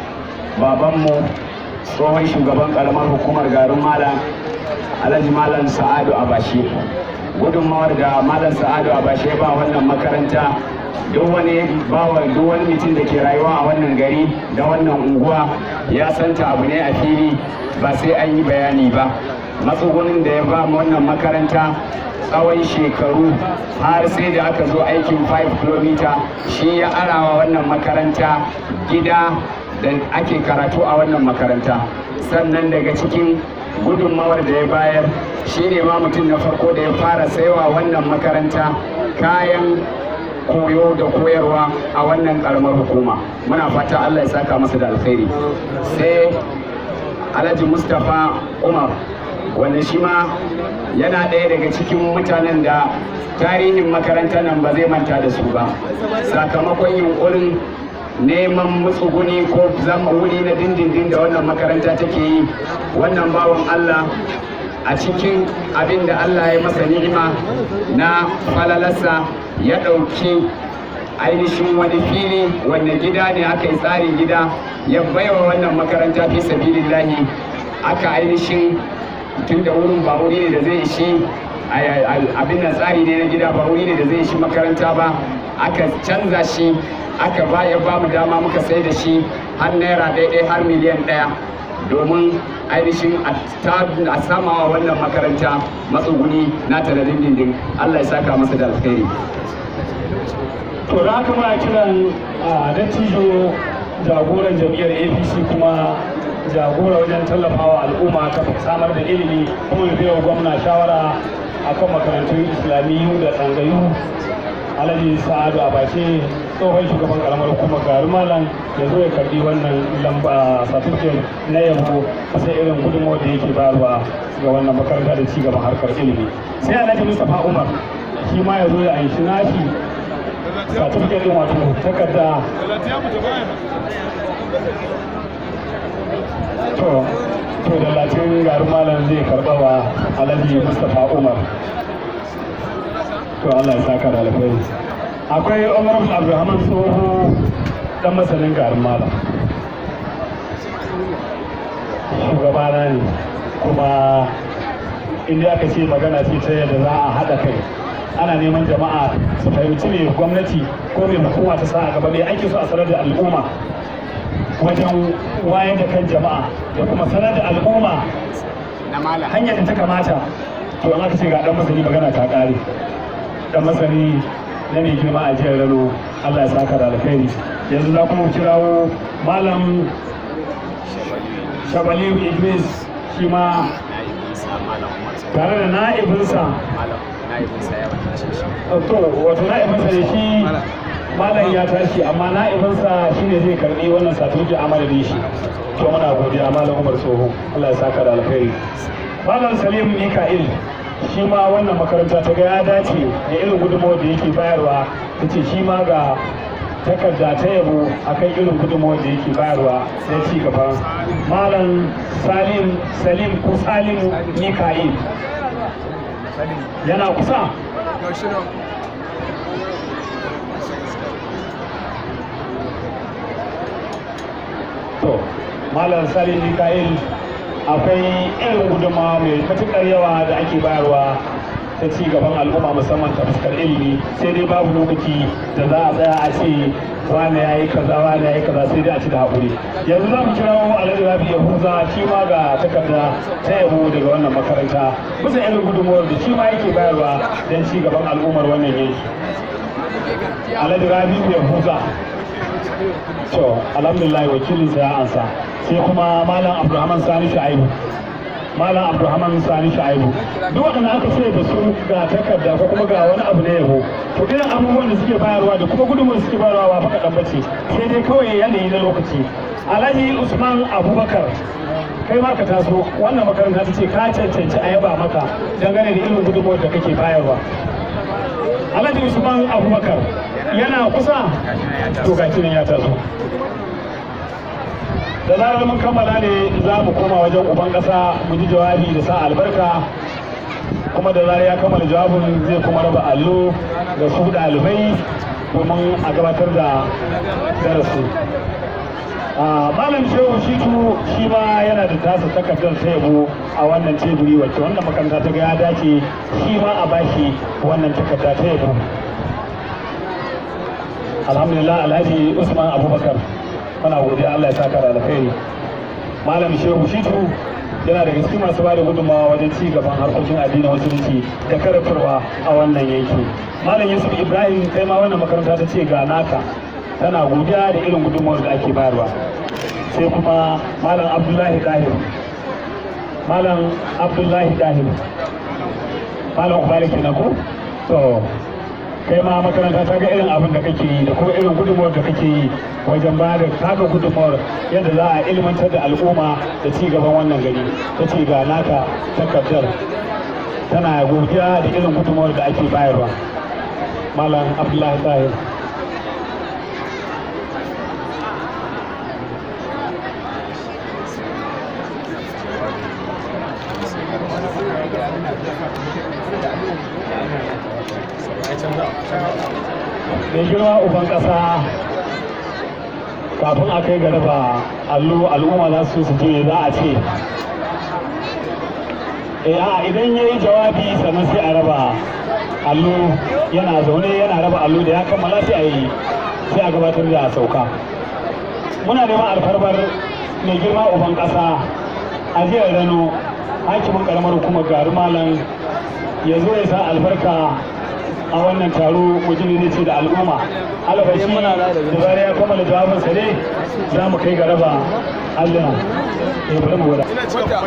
A: babanmu tsohon shugaban karamar hukumar garin malam alhaji malam sa'adu abashe gudunmawar da malam sa'adu abashe ba wannan makaranta duk wani bawa duk wani mutum da ke rayuwa a wannan gari da wannan unguwa ya santa abu ne a fili ba sai an yi bayani ba matsugunin da ya ba wannan makaranta tsawon shekaru har sai da aka zo aikin 5 km shi ya arawa wannan makaranta gida da ake karatu a wannan makaranta sannan daga cikin gudunmawar da ya bayar shi ne ma mutum na farko da ya fara saiwa wannan makaranta kayan koyo da koyarwa a wannan karamar hukuma muna fata allah ya saka masa da alkhairi sai alhaji mustapha umar wanda shi ma yana ɗaya daga cikin mutanen da tarihin makarantar nan ba zai manta da su ba sakamakon yunkurin neman matsuguni ko zama wuri na dindindin da wannan makaranta take yi wannan bawan Allah a cikin abin da Allah ya masa ni'ima na falalarsa ya ɗauki ainihin wani fili wanda gida ne aka yi tsarin gida ya baiwa wannan makaranta fi sabilillahi aka ainihin tun da wurin ba wuri ne da zai ishi abin nan tsari ne na gida ba wuri ne da zai ishi makaranta ba aka canza shi aka ba ya ba mu dama muka sai da shi har naira ɗaya har miliyan ɗaya domin ainihin a samawa wannan makaranta matsuguni na ta da dindindin Allah ya saka masa da alkhairi
C: to da haka muna kiran a dattijo jagoran jam'iyyar apc kuma jagora wajen tallafawa al'umma ta samar da ilimi kuma ya wa gwamna shawara akan makarantun islamiyyu da tsangayu alhaji sa'adu abashe tsohon shugaban karamar hukumar garin malam ya zo ya karbi wannan lamba certificate na yabo sai irin gudunmawar da yake bayarwa ga wannan makaranta da ci gaban harkar ilimi sai alhaji mustapha umar shi ma ya zo ya anshi nashi certificate din wato takarda to to da latin garin malam zai karba wa alhaji mustapha umar to Allah ya saka da alkhairi akwai Umar Abdulrahman Tsoho dan masanin garin Malam shugabana ne kuma inda aka ce magana ce ta yadda za a haɗa kai ana neman jama'a su fahimci me gwamnati ko me hukuma ta sa a gaba ne ake so a sanar da al'umma wajen wayar da kan jama'a da kuma sanar da al'umma hanyar da ta kamata to an aka ce ga dan masani magana ta ƙare da masani na mai girma a jihar Rano Allah ya saka da alkhairi yanzu za kuma kirawo malam Shabali Idris shi ma tare da na'ibinsa to wato na'ibinsa da shi malam ya tashi amma na'ibinsa shine zai karbi wannan satuji a madadin shi to muna godiya malam umar tsoho Allah ya saka da alkhairi malam salim mika'il shi ma wannan makaranta ta ga ya dace da irin gudunmawar da yake bayarwa ta ce shi ma ga takarda ta yabo akan irin gudunmawar da yake bayarwa na ci gaba malam salim salim ko salimu mika'il yana kusa to malam salim mika'il akwai irin gudunmawa mai matuƙar yawa da ake bayarwa ta ci gaban al'umma musamman ta fuskar ilimi sai dai babu lokaci da za a tsaya a ce wane ya yi kaza wane ya yi kaza sai dai a ci da haƙuri yanzu za mu kira wa alhaji rabi ya huza shi ma ga takarda ta yabo daga wannan makaranta bisa irin gudunmawar da shi ma yake bayarwa don ci gaban al'ummar wannan yanki alhaji rabi ya huza to alhamdulillah wakilinsa ya ansa sai kuma malam abdulrahman sani shu'aibu malam abdulrahman sani shu'aibu duk waɗanda aka ce da su ga takarda ko kuma ga wani abu na yabo to irin abubuwan da suke bayarwa da kuma gudunmuwar suke bayarwa ba faɗa bace sai dai kawai yanayi na lokaci alhaji usman abubakar kai ma ka taso wannan makaranta ta ce ka cancanci a yaba maka dangane da irin gudunmuwar da kake bayarwa alhaji usman abubakar yana kusa to ga ya taso da zarar mun kammala ne za mu koma wajen uban ƙasa mu ji jawabi da sa albarka kuma da zarar ya kammala jawabin zai kuma raba allo ga su ɗalibai domin a gabatar da darasi malam shehu shitu shi ma yana da tasa takardar ta yabo a wannan teburi wacce wannan makaranta ta ga ya dace shi ma a bashi wannan takarda ta yabo alhamdulillah alhaji usman abubakar muna godiya Allah ya saka da alkhairi malam shehu shitu yana da gaske masu bada gudunmawa wajen ci gaban harkokin addinin musulunci da karatarwa a wannan yanki malam yusuf ibrahim kai ma wannan makaranta ta ce ga naka tana godiya da irin gudunmawar da ake bayarwa sai kuma malam abdullahi dahir malam abdullahi dahir malam ubali kenan ko to kai ma makaranta ta ga irin abin da kake yi da kuma irin gudunmawar da kake yi wajen ba da taka gudunmawar yadda za a ilmantar da al'umma da ci gaban wannan gari ta ce ga naka takardar tana godiya da irin gudunmawar da ake bayarwa malam abdullahi tahir mai girma uban ƙasa kafin a kai ga raba allo al'umma za su su je za a ce eh a idan ya yi jawabi sannan sai a raba allo yana zaune yana raba allo da ya kammala sai a yi sai a gabatar da sauka muna neman alfarmar mai girma uban ƙasa a jiyar rano hakimin karamar hukumar garu malam ya zo ya sa albarka a wannan taro wajen ne ce da al'umma albashi da zara ya kammala jawabinsa ne za mu kai ga raba alluna ya bari mu gwada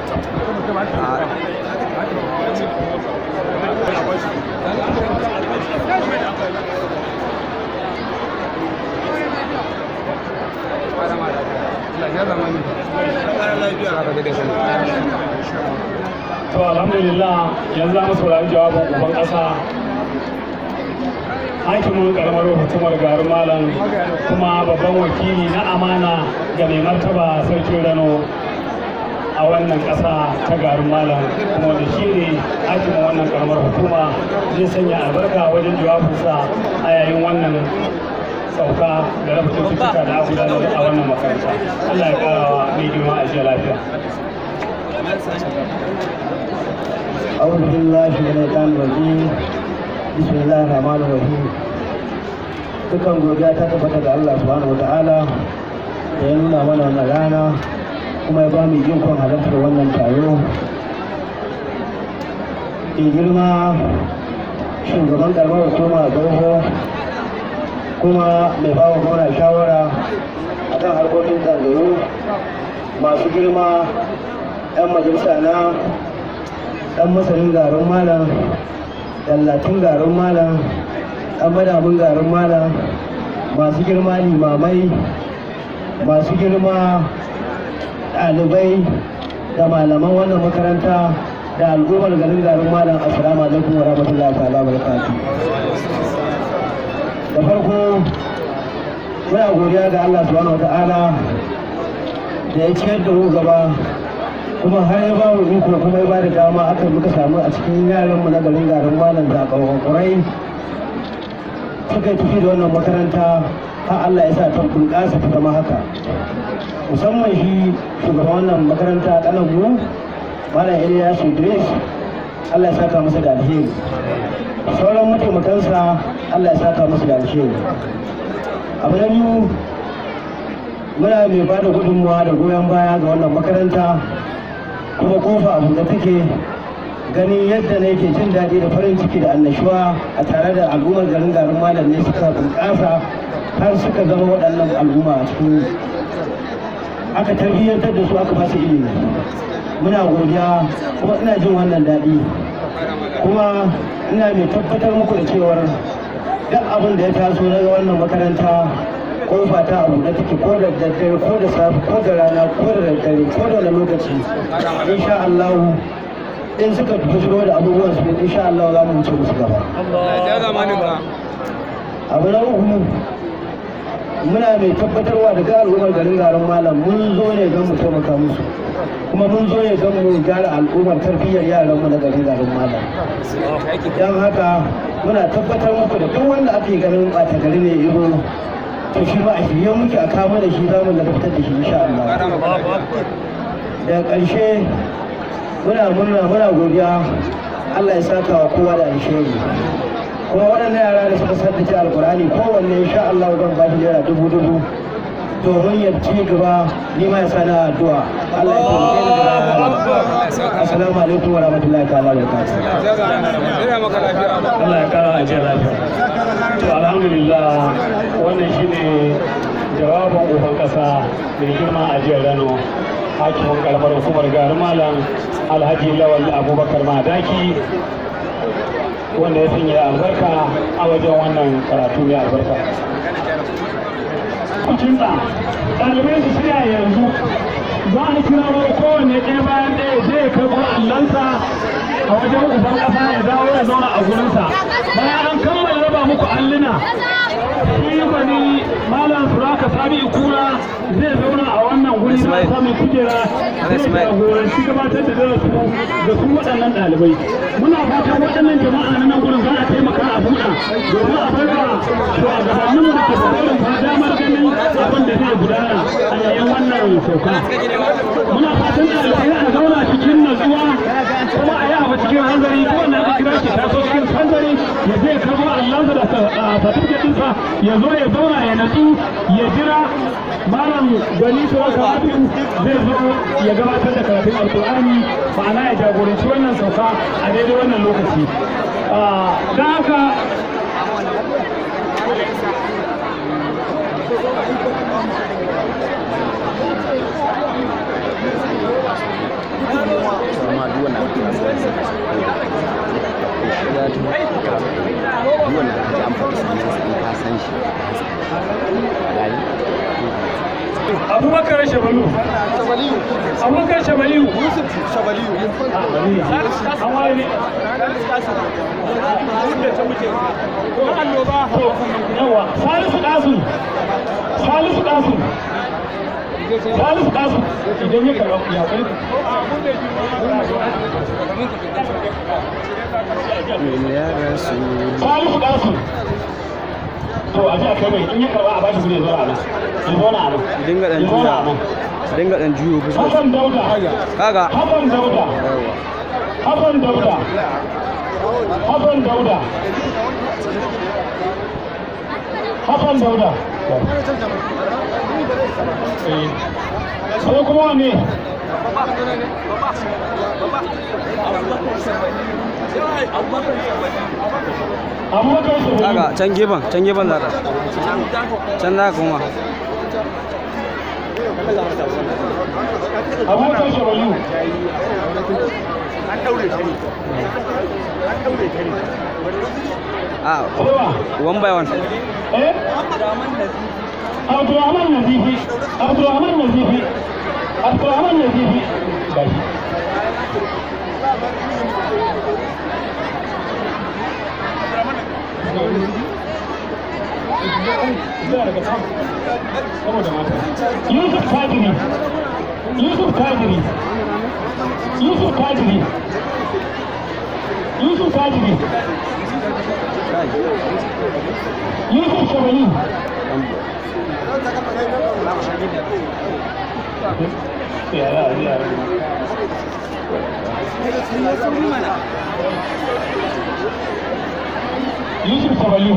C: to alhamdulillah yanzu za mu saurari jawabin uban ƙasa hakimin karamar hukumar garin malam kuma babban wakili na amana ga mai martaba sarkin rano a wannan ƙasa ta garin malam kuma da shi ne hakimin wannan karamar hukuma zai sanya albarka wajen jawabinsa a yayin wannan sauka da raba cututtuka da aka gudanar a wannan makaranta allah ya karawa mai girma a jiya lafiya
H: أعوذ بالله من الشيطان الرجيم بسم الله الرحمن الرحيم dukan godiya ta tabbata ga Allah subhanahu wataala da ya nuna mana wannan rana kuma ya ba mu ikon halartar wannan taro in girma shugaban karamar hukuma tsoho kuma mai ba wa gwamna shawara a kan harkokin zangaru masu girma 'yan majalisa na ɗan masanin garin malam dallatin garin malam ɗan madamin garin malam masu girma limamai masu girma ɗalibai da malaman wannan makaranta da al'ummar garin garin malam assalamu alaikum wa rahmatullahi ta'ala wa barakatuh da farko muna godiya ga Allah subhanahu wa ta'ala da ya ciyar da mu gaba kuma har ya ba mu iko kuma ya ba da dama aka muka samu a cikin yaran mu na garin garin malam zakawa kurai suka tafi da wannan makaranta har Allah ya sa ta bunƙasa ta zama haka musamman shi shugaban wannan makaranta kanan mu malam Ilyas Idris Allah ya saka masa da alheri sauran mataimakansa Allah ya saka masa da alheri abu na biyu muna mai ba da gudunmawa da goyon baya ga wannan makaranta kuma kofa abu da take ganin yadda na yake jin daɗi da farin ciki da annashuwa a tare da al'ummar garin garin malam ne suka bunƙasa har suka zama waɗannan al'umma a cikin aka tarbiyyantar da su aka ba su ilimi muna godiya kuma ina jin wannan daɗi kuma ina mai tabbatar muku da cewar duk abin da ya taso daga wannan makaranta kofa ta abu da take ko da daddare ko da safe ko da rana ko da daddare ko da wani lokaci insha Allah in suka fito da abubuwan su insha Allah za mu wuce musu gaba abu na uku muna mai tabbatarwa da ga al'ummar garin garin malam mun zo ne don mu taimaka musu kuma mun zo ne don mu gyara al'ummar tarbiyyar yaranmu na garin garin malam don haka muna tabbatar muku da duk wanda ake ganin ɓata gari ne iro to shi ba a shirye muke a kama da shi zamu da fitar da shi insha Allah daga ƙarshe muna murna muna godiya Allah ya saka wa kowa da alheri kuma waɗannan yara da suka saddace alkurani kowanne insha Allah zan ba shi naira dubu dubu domin ya ci gaba ni ma ya sani addu'a Allah ya taimake ni da rahama assalamu alaikum wa rahmatullahi ta'ala wa barakatuh
C: Allah ya kara ajiyar lafiya. To alhamdulillah wannan shine jawabin uban kasa mai girma a jiyar Rano hakimin kalmar hukumar garin malam Alhaji Lawal Abubakar Madaki wanda ya sanya albarka a wajen wannan karatu mai albarka. Kucinsa, ɗalibai su shirya yanzu za a kira wani kowanne ɗaya bayan ɗaya zai karɓar allansa a wajen uban ƙasa ya dawo ya zauna a gurinsa bayan an kammala raba muku alluna shi bani malam suraka sami kura zai zauna a wannan guri na sami kujera zai jagoranci gabatar da darasu da su waɗannan ɗalibai muna fatan waɗannan jama'a na nan gurin za a taimaka a buɗa domin a barka shugabanninmu da ke barin fa damar ganin abin da zai gudana a yayin wannan sauka muna fatan ɗalibai a zauna cikin natsuwa kuma a yi abu cikin hanzari ko wannan da kira shi taso cikin hanzari ya je karbo Allah da certificate ɗinsa ya zo ya zauna ya natsu ya jira malam gani sauran karatu zai zo ya gabatar da karatun alkur'ani ma'ana ya jagoranci wannan sauka a daidai wannan lokaci don haka abubakar shabalu abubakar shabaliyu yusuf shabaliyu an wani ne yawa salisu kasu salisu kasu salisu kasu idan ya karɓa ya kai salisu kasu to a ji a kai mai in ya karɓa a bashi gure zuwa nan in zauna a nan
I: dinga dan
C: in zauna a
I: juya
C: nan
I: dinga dan juyo fuskar
C: Hassan Dauda
I: kaga
C: Hassan Dauda Hassan Dauda Hassan Dauda Hassan Dauda Eh. sai kuma wane abubakar su
I: kaga can gefen can gefen zaka can za ka kuma
C: abubakar shawayu
G: an daure ta ne an daure ta ne
I: Ah, one by one.
A: eh Abdulrahman Nazifi Abdulrahman Nazifi Abdulrahman Nazifi gashi Yusuf Kadiri Yusuf Kadiri Yusuf Kadiri Yusuf Kadiri Yusuf Shabani yara yara Yusuf Shabani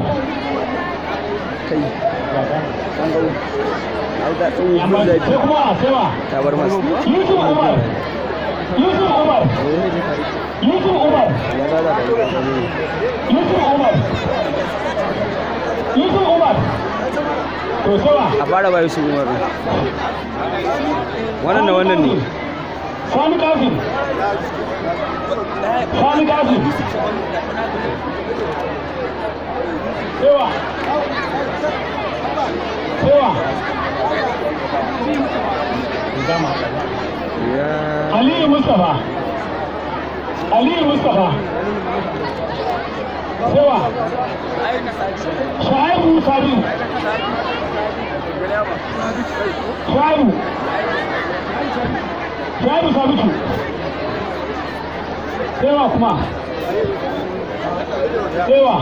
I: Auda ɗin
A: amma
I: gun
A: sai
I: zafi
A: kuma sai wa
I: ta bar masu.
A: Yusuf Umar Yusuf Umar Yusuf Umar
I: Ya za za ka yi.
A: Yusuf Umar Yusuf Umar to sai wa
I: A fara bayu su umar. Wannan da wannan ne.
A: Sani Kasim Sani Kasim Sewa Sewa
I: Ya.
A: Aliyu Mustapha Aliyu Mustapha Sewa Shaibu Sabi Shaibu Shaibu Sabitu Sewa kuma Sewa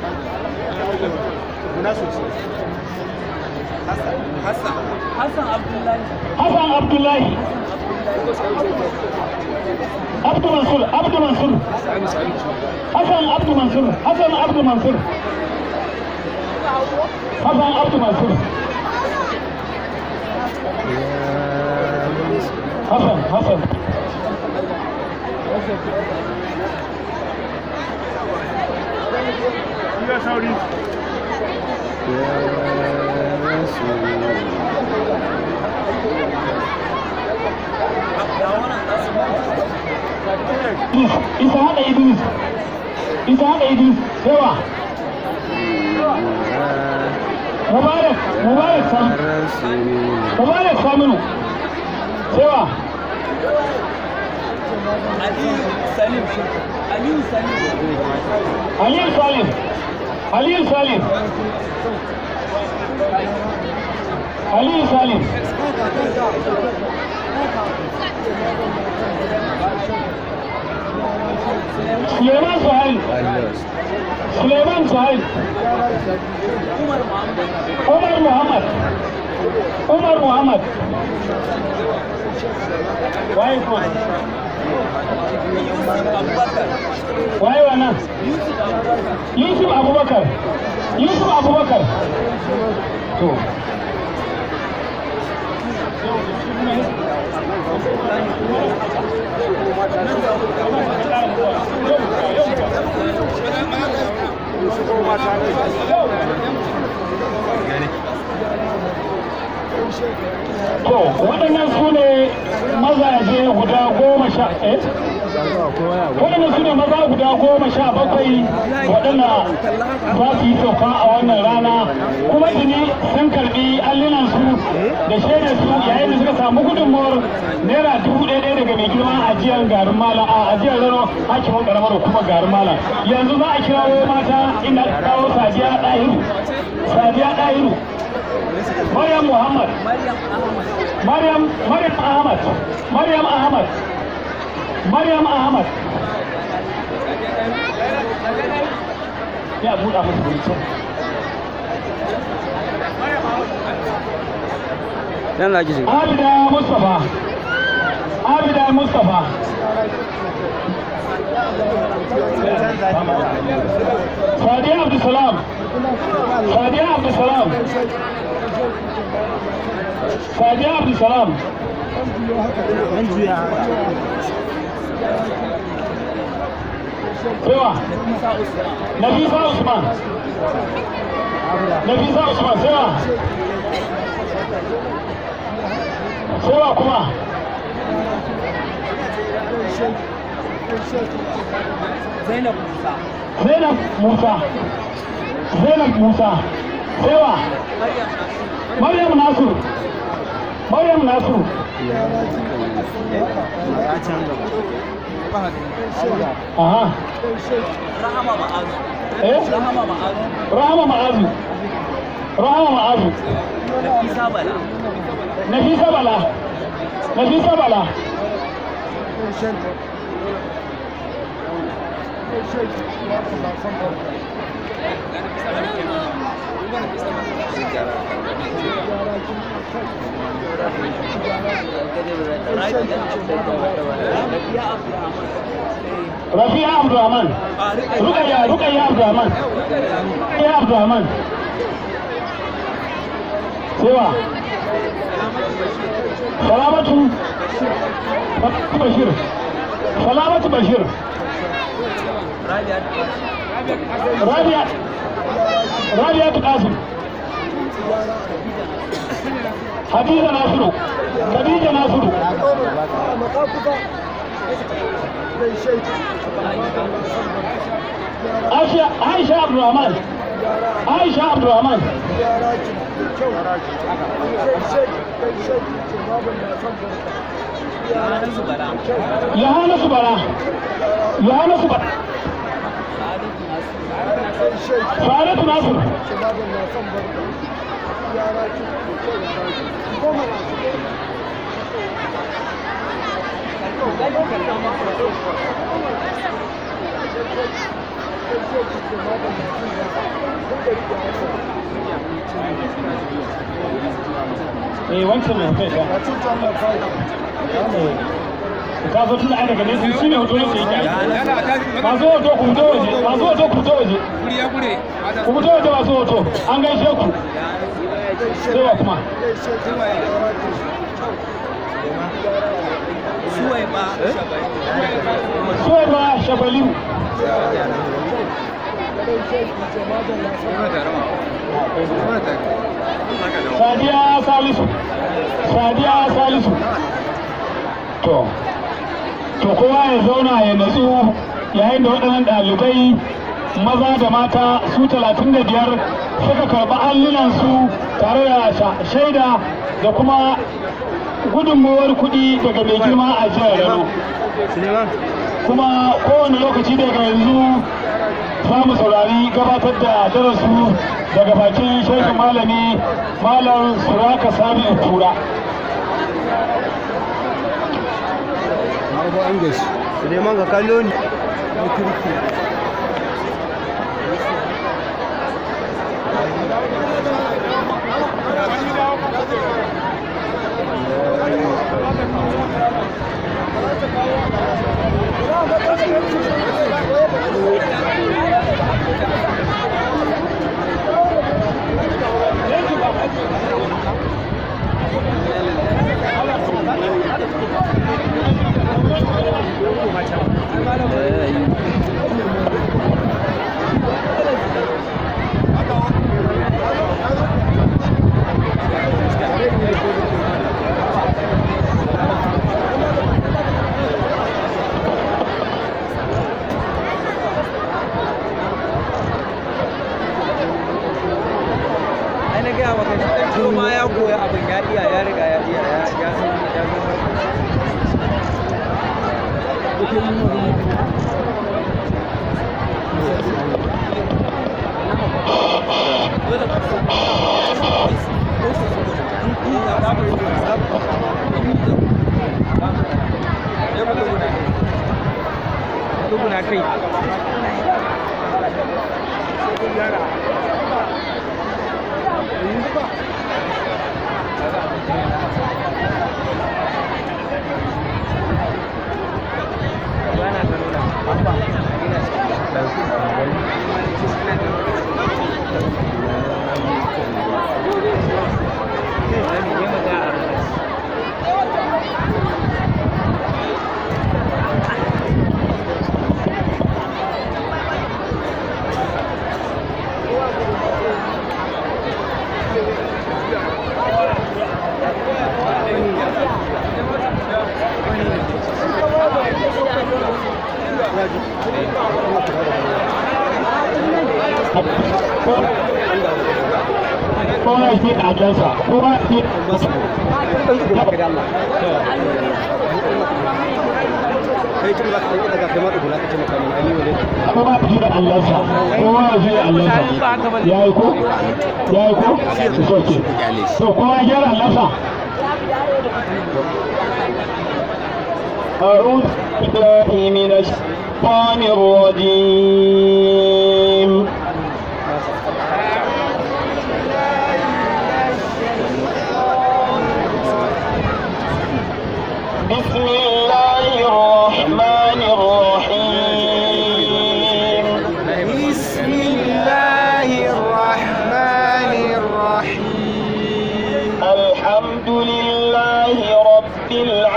A: Hassan Abdullahi Abdu Mansur Abdu Mansur Hassan Abdu Mansur Hassan Abdu Mansur Hassan Abdu Mansur Hassan Hassan
G: ya sauri
A: Idris Isa hada Idris Isa hada Idris yawa Mubarak Mubarak Sam Mubarak Saminu yawa Aliyu Salim Aliyu Salim Aliyu Salim Suleiman Suhail Suleiman Suhail Umar Muhammad Umar Muhammad Waye kuma Waye wannan Yusuf Abubakar Yusuf Abubakar to To, waɗannan su ne mazaje guda goma sha eh? Waɗannan su ne maza guda goma sha bakwai waɗanda za su yi sauka a wannan rana kuma tuni sun karɓi allinansu da shaidar su yayin da suka samu gudunmawar naira dubu ɗaya ɗaya daga mai girma ajiyar garin mala a ajiyar rano hakimin ƙaramar hukumar garin mala yanzu za a kirawo mata inda aka kawo sadiya ɗahiru sadiya ɗahiru Maryam Muhammad. Maryam Maryam Ahmad. Maryam Ahmad. Maryam Ahmad. Ya buɗa musu guri can.
I: Yan za ki shiga.
A: Abida Mustapha. Abida Mustapha. Sadiya Abdulsalam. Sadiya Abdulsalam. Sadiya Abdulsalam. Sewa. Nafisa Usman. Nafisa Usman sewa. Sewa kuma.
G: Zainab Musa.
C: Zainab Musa Zainab Musa Sewa Maryam Nasiru Maryam Nasiru Aha
G: Rahama Ma'azu.
C: eh
G: Rahama Ma'azu.
C: Rahama Ma'azu Rahama Ma'azu
G: Nafisa Bala.
C: Nafisa Bala Nafisa Bala Rafi'a Abdulrahman Rukayya Rukayya Abdulrahman Rukayya Abdulrahman Sewa Salamatu Bashir Salamatu Bashir Rabia Rabia Qasim Hadiza Nasiru Khadija Nasiru Aisha Aisha Abdulrahman Aisha Abdulrahman Yohana Subara Yohana Subara Faratu Nasir eh wancan mai hoton ya ka zo tun daga nesa shi ne hoton yake yake masu hoto ku fito waje masu hoto ku fito waje ku fito waje masu hoto an gaishe ku sai wa kuma
G: Suwaiba Shabali.
C: suwai ba shabaliu sadiya salisu sadiya salisu to to kowa ya zauna ya natsu yayin da waɗannan ɗalibai maza da mata su talatin da biyar suka karɓi allunansu tare da sha- shaida da kuma gudunmawar kuɗi daga mai girma a jihar Rano. kuma kowane lokaci daga yanzu za mu saurari gabatar da darasu daga bakin shekin malami malam suraka sami tura
H: Suleiman ka kallo ni.
G: Ai na gaya maka shi ɗan ciwo ma ya koya abin ya iya ya riga ya iya ya ya san ya san Duguna kai. Bana ta nuna. Abba. Ina
C: kowa ya ce ɗakensa kowa ya ce
G: kai tun ba ka ɗan daga kai ma ɗugula ka ce maka ne aliyu ne
C: kowa ya ce allansa kowa ya ce allansa ya yi ko ya yi ko it's okay so kowa ya gyara allansa أعوذ بالله من الشيطان الرجيم بسم الله الرحمن الرحيم
B: بسم الله الرحمن الرحيم
C: الحمد لله رب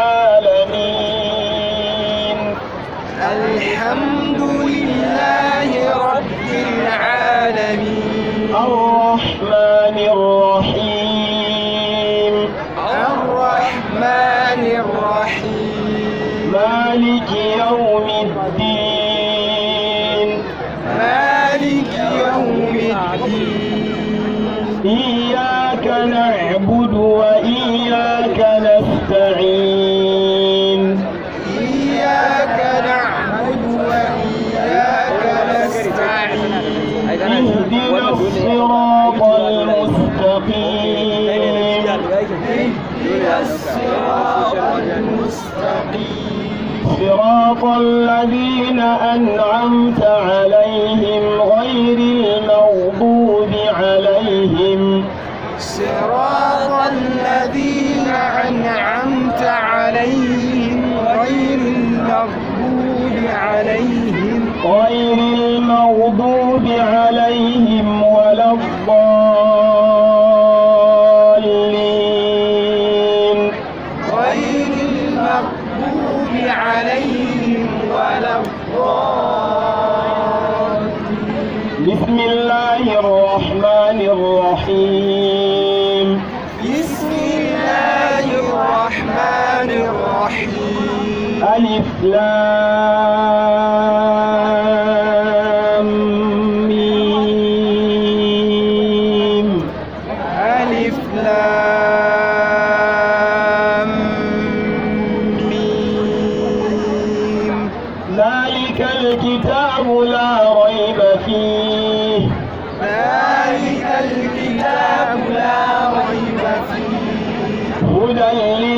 C: العالمين
B: الحمد لله رب العالمين
C: الرحمن الرحيم
B: الرحمن الرحيم
C: مالك يوم الدين
B: مالك يوم الدين
C: إياك نعبد وإياك نستعين
B: إياك نعبد وإياك نستعين
C: اهدنا الصراط المستقيم
B: اهدنا الصراط المستقيم
C: صراط الذين أنعمت عليهم غير المغضوب عليهم
B: صراط الذين أنعمت عليهم غير المغضوب عليهم
C: غير المغضوب عليهم ولا الضالين
B: غير المغضوب عليهم ولا الضالين
C: بسم الله الرحمن الرحيم
B: بسم الله الرحمن الرحيم
C: ألف لام ميم
B: ألف لام ميم
C: ذلك الكتاب لا ريب فيه
B: ذلك الكتاب لا ريب فيه
C: هدى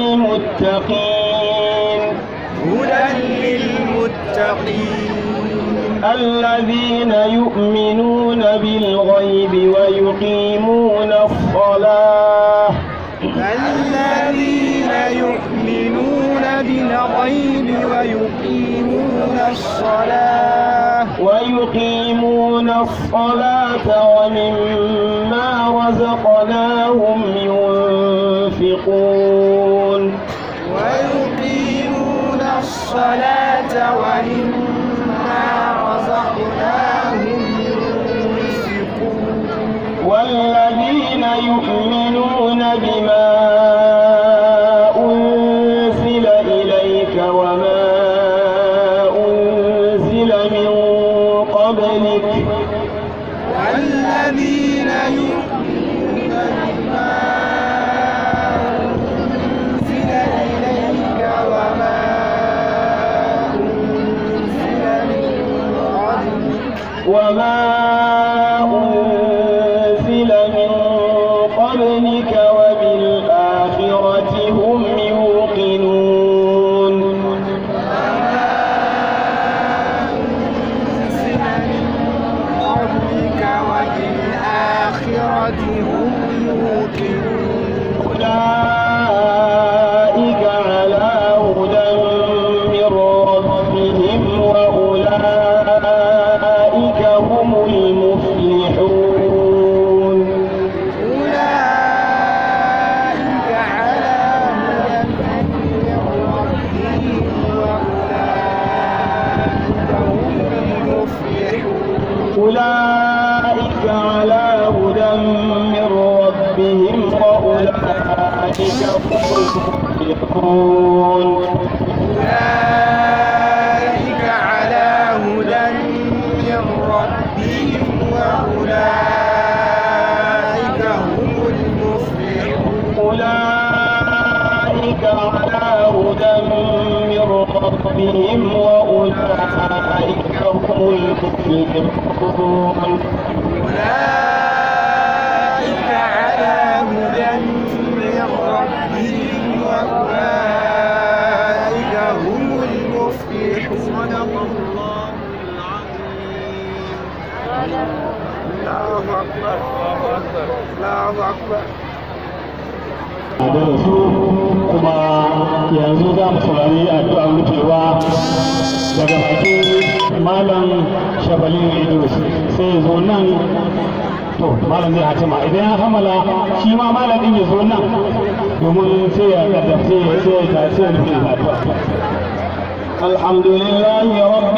C: للمتقين
B: هدى للمتقين
C: الذين يؤمنون بالغيب ويقيمون الصلاة
B: الذين يؤمنون بالغيب ويقيمون الصلاة
C: ويقيمون الصلاة ومما رزقناهم ينفقون
B: ويقيمون الصلاة ومما رزقناهم ينفقون
C: والذين يؤمنون بما أنزل إليك وما أنزل من قبلك
B: والذين يؤمنون بما أنزل إليك وما أنزل من قبلك
C: وما أنزل من قبلك وبالآخرة هم يوقنون
B: أنزل من قبلك وبالآخرة هم يوقنون
C: أولئك على هدى من ربهم وأولئك هم المفلحون
B: أولئك على هدى من ربهم وأولئك هم المفلحون
C: أولئك على هدى من ربهم وأولئك هم المفلحون
B: أولئك على هدى من ربهم وأولئك هم
J: ربهم وأولئك هم المفلحون
B: أولئك على هدى من ربهم وأولئك هم المفلحون صدق الله العظيم الله أكبر الله أكبر
C: da su kuma yanzu za mu saurari addu'ar rufewa daga bakin malam shabalin idris sai ya zo nan to malam zai hatima idan ya kammala shi ma malam din ya zo nan domin sai ya kaddace sai ya tace rufe addu'a
J: الحمد لله رب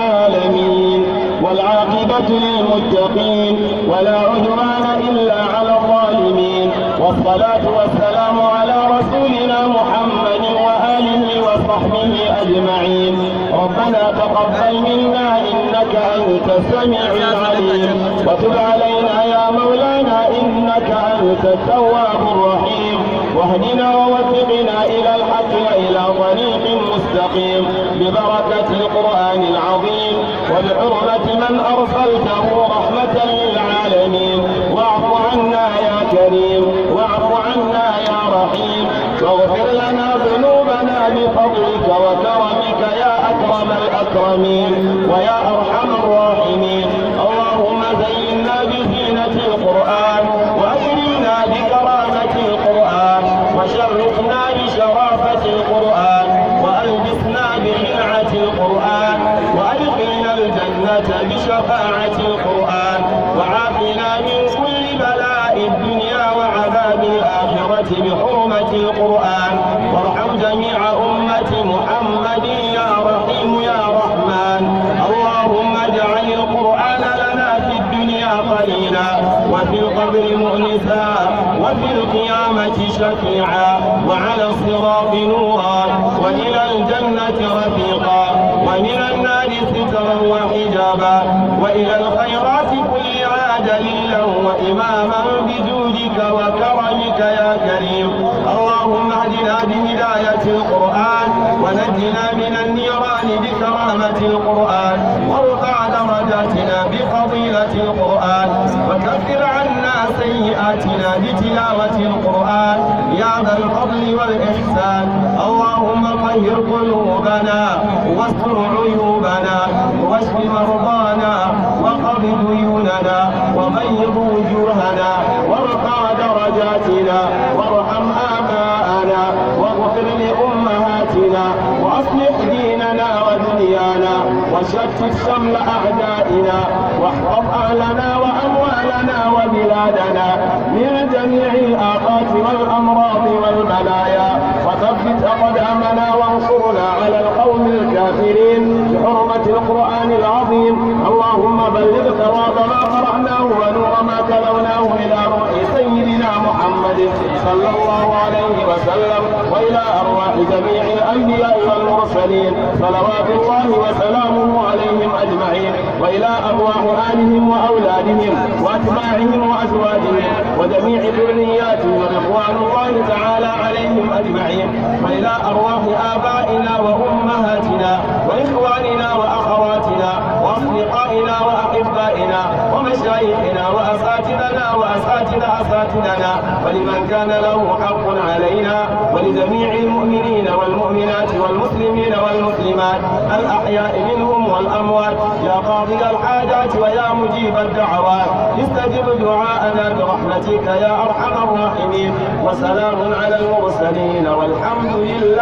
J: العالمين والعاقبة للمتقين ولا عدوان إلا على الظالمين والصلاة والسلام على رسولنا محمد وآله وصحبه أجمعين ربنا تقبل منا إنك أنت السميع العليم وتب علينا يا مولانا إنك أنت التواب الرحيم واهدنا ووفقنا إلى الحق وإلى طريق مستقيم ببركة القرآن العظيم وبحرمة من أرسلته رحمة للعالمين واعف عنا يا كريم واعف عنا يا رحيم واغفر لنا ذنوبنا بفضلك وكرمك يا أكرم الأكرمين ويا أرحم الراحمين اللهم زينا بزينة القرآن وأكرمنا بكرامة القرآن وشرفنا بشرافة القرآن وألبسنا بخلعة القرآن وأدخلنا الجنة بشفاعة القرآن وعافنا من كل بلاء الدنيا وعذاب الآخرة بحرمة القرآن وارحم جميع أمة محمد يا رحيم يا رحمن اللهم اجعل القرآن لنا في الدنيا قليلا وفي القبر مؤنسا وفي القيامة شفيعا وعلى الصراط نورا وإلى الجنة رفيقا ومن النار سترا وحجابا وإلى الخيرات كلها دليلا وإماما بجودك وكرمك يا كريم اللهم اهدنا بهداية القرآن ونجنا من النيران بكرامة القرآن وارفع درجاتنا بفضيلة القرآن وكفر عنا سيئاتنا بتلاوة القرآن يا ذا الفضل والإحسان اللهم طهر قلوبنا واستر عيوبنا واشف مرضانا وقض ديوننا وبيض وجوهنا وارفع درجاتنا وارحم آباءنا واغفر لأمهاتنا وأصلح ديننا ودنيانا وشتت شمل أعدائنا واحفظ أهلنا وأموالنا وبلادنا من جميع الآفات والأمراض والبلايا وثبت أقدامنا وانصرنا على القوم الكافرين بحرمة القرآن العظيم اللهم بلغ ثواب ما قرأناه ونور ما تلوناه إلى روح سيدنا محمد صلى الله عليه وسلم وإلى أرواح جميع الأنبياء والمرسلين صلوات الله وسلامه عليهم أجمعين وإلى أرواح آلهم وأولادهم وأتباعهم وأزواجهم وجميع ذرياتهم رضوان الله تعالى عليهم أجمعين وإلى أرواح آبائنا وأمهاتنا وإخواننا وأخواتنا وأصدقائنا وأحبائنا ومشايخنا وأساتذنا وأساتذة أساتذنا ولمن كان له حق علينا ولجميع المؤمنين والمؤمنات والمسلمين والمسلمات الأحياء منهم والأموات يا قاضي الحاجات ويا مجيب الدعوات استجب دعاءنا برحمتك يا أرحم الراحمين وسلام على المرسلين والحمد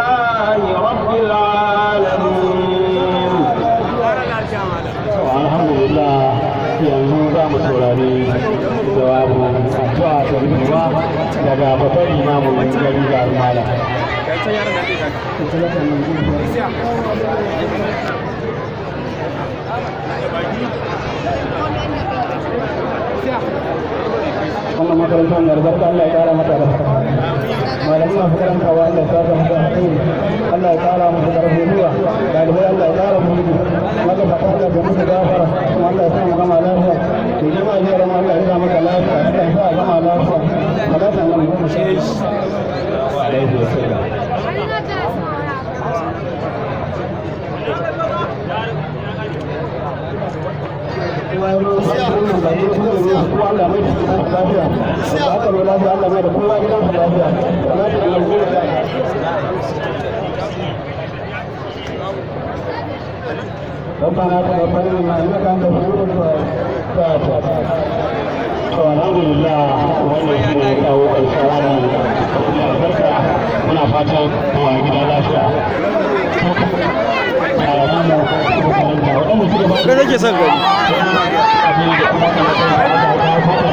J: لله رب العالمين
C: alhamdulillah yanzu za mu saurari jawabu addu'a ta rufewa daga babban imamun gari ga malam
H: wannan makarantar mai albarka Allah ya kara mata albarka malamin masu karantawa Allah ya saka musu alheri Allah ya kara musu karfin gwiwa dalibai Allah ya kara musu gudu maka fata Allah ya musu gafara kuma Allah ya sa mu gama lafiya to jama'a zai rama Allah ya sa maka lafiya Allah ya sa a gama lafiya malaka nan mu shi
C: alaihi wasallam
H: baki da kuma da ko Allah mai da su lafiya da aka zo lafiya Allah mai da kowa gidan su lafiya salatu da goma sha ربنا تقبل منا انك انت السميع الدعاء
C: to alhamdulillah wannan shi ne kawo ƙarshen wannan tafiya albarka muna fatan kowa gida lafiya malaman mu makaranta waɗanda suka ba
I: Kai nake son gani.
C: abin da kuma kan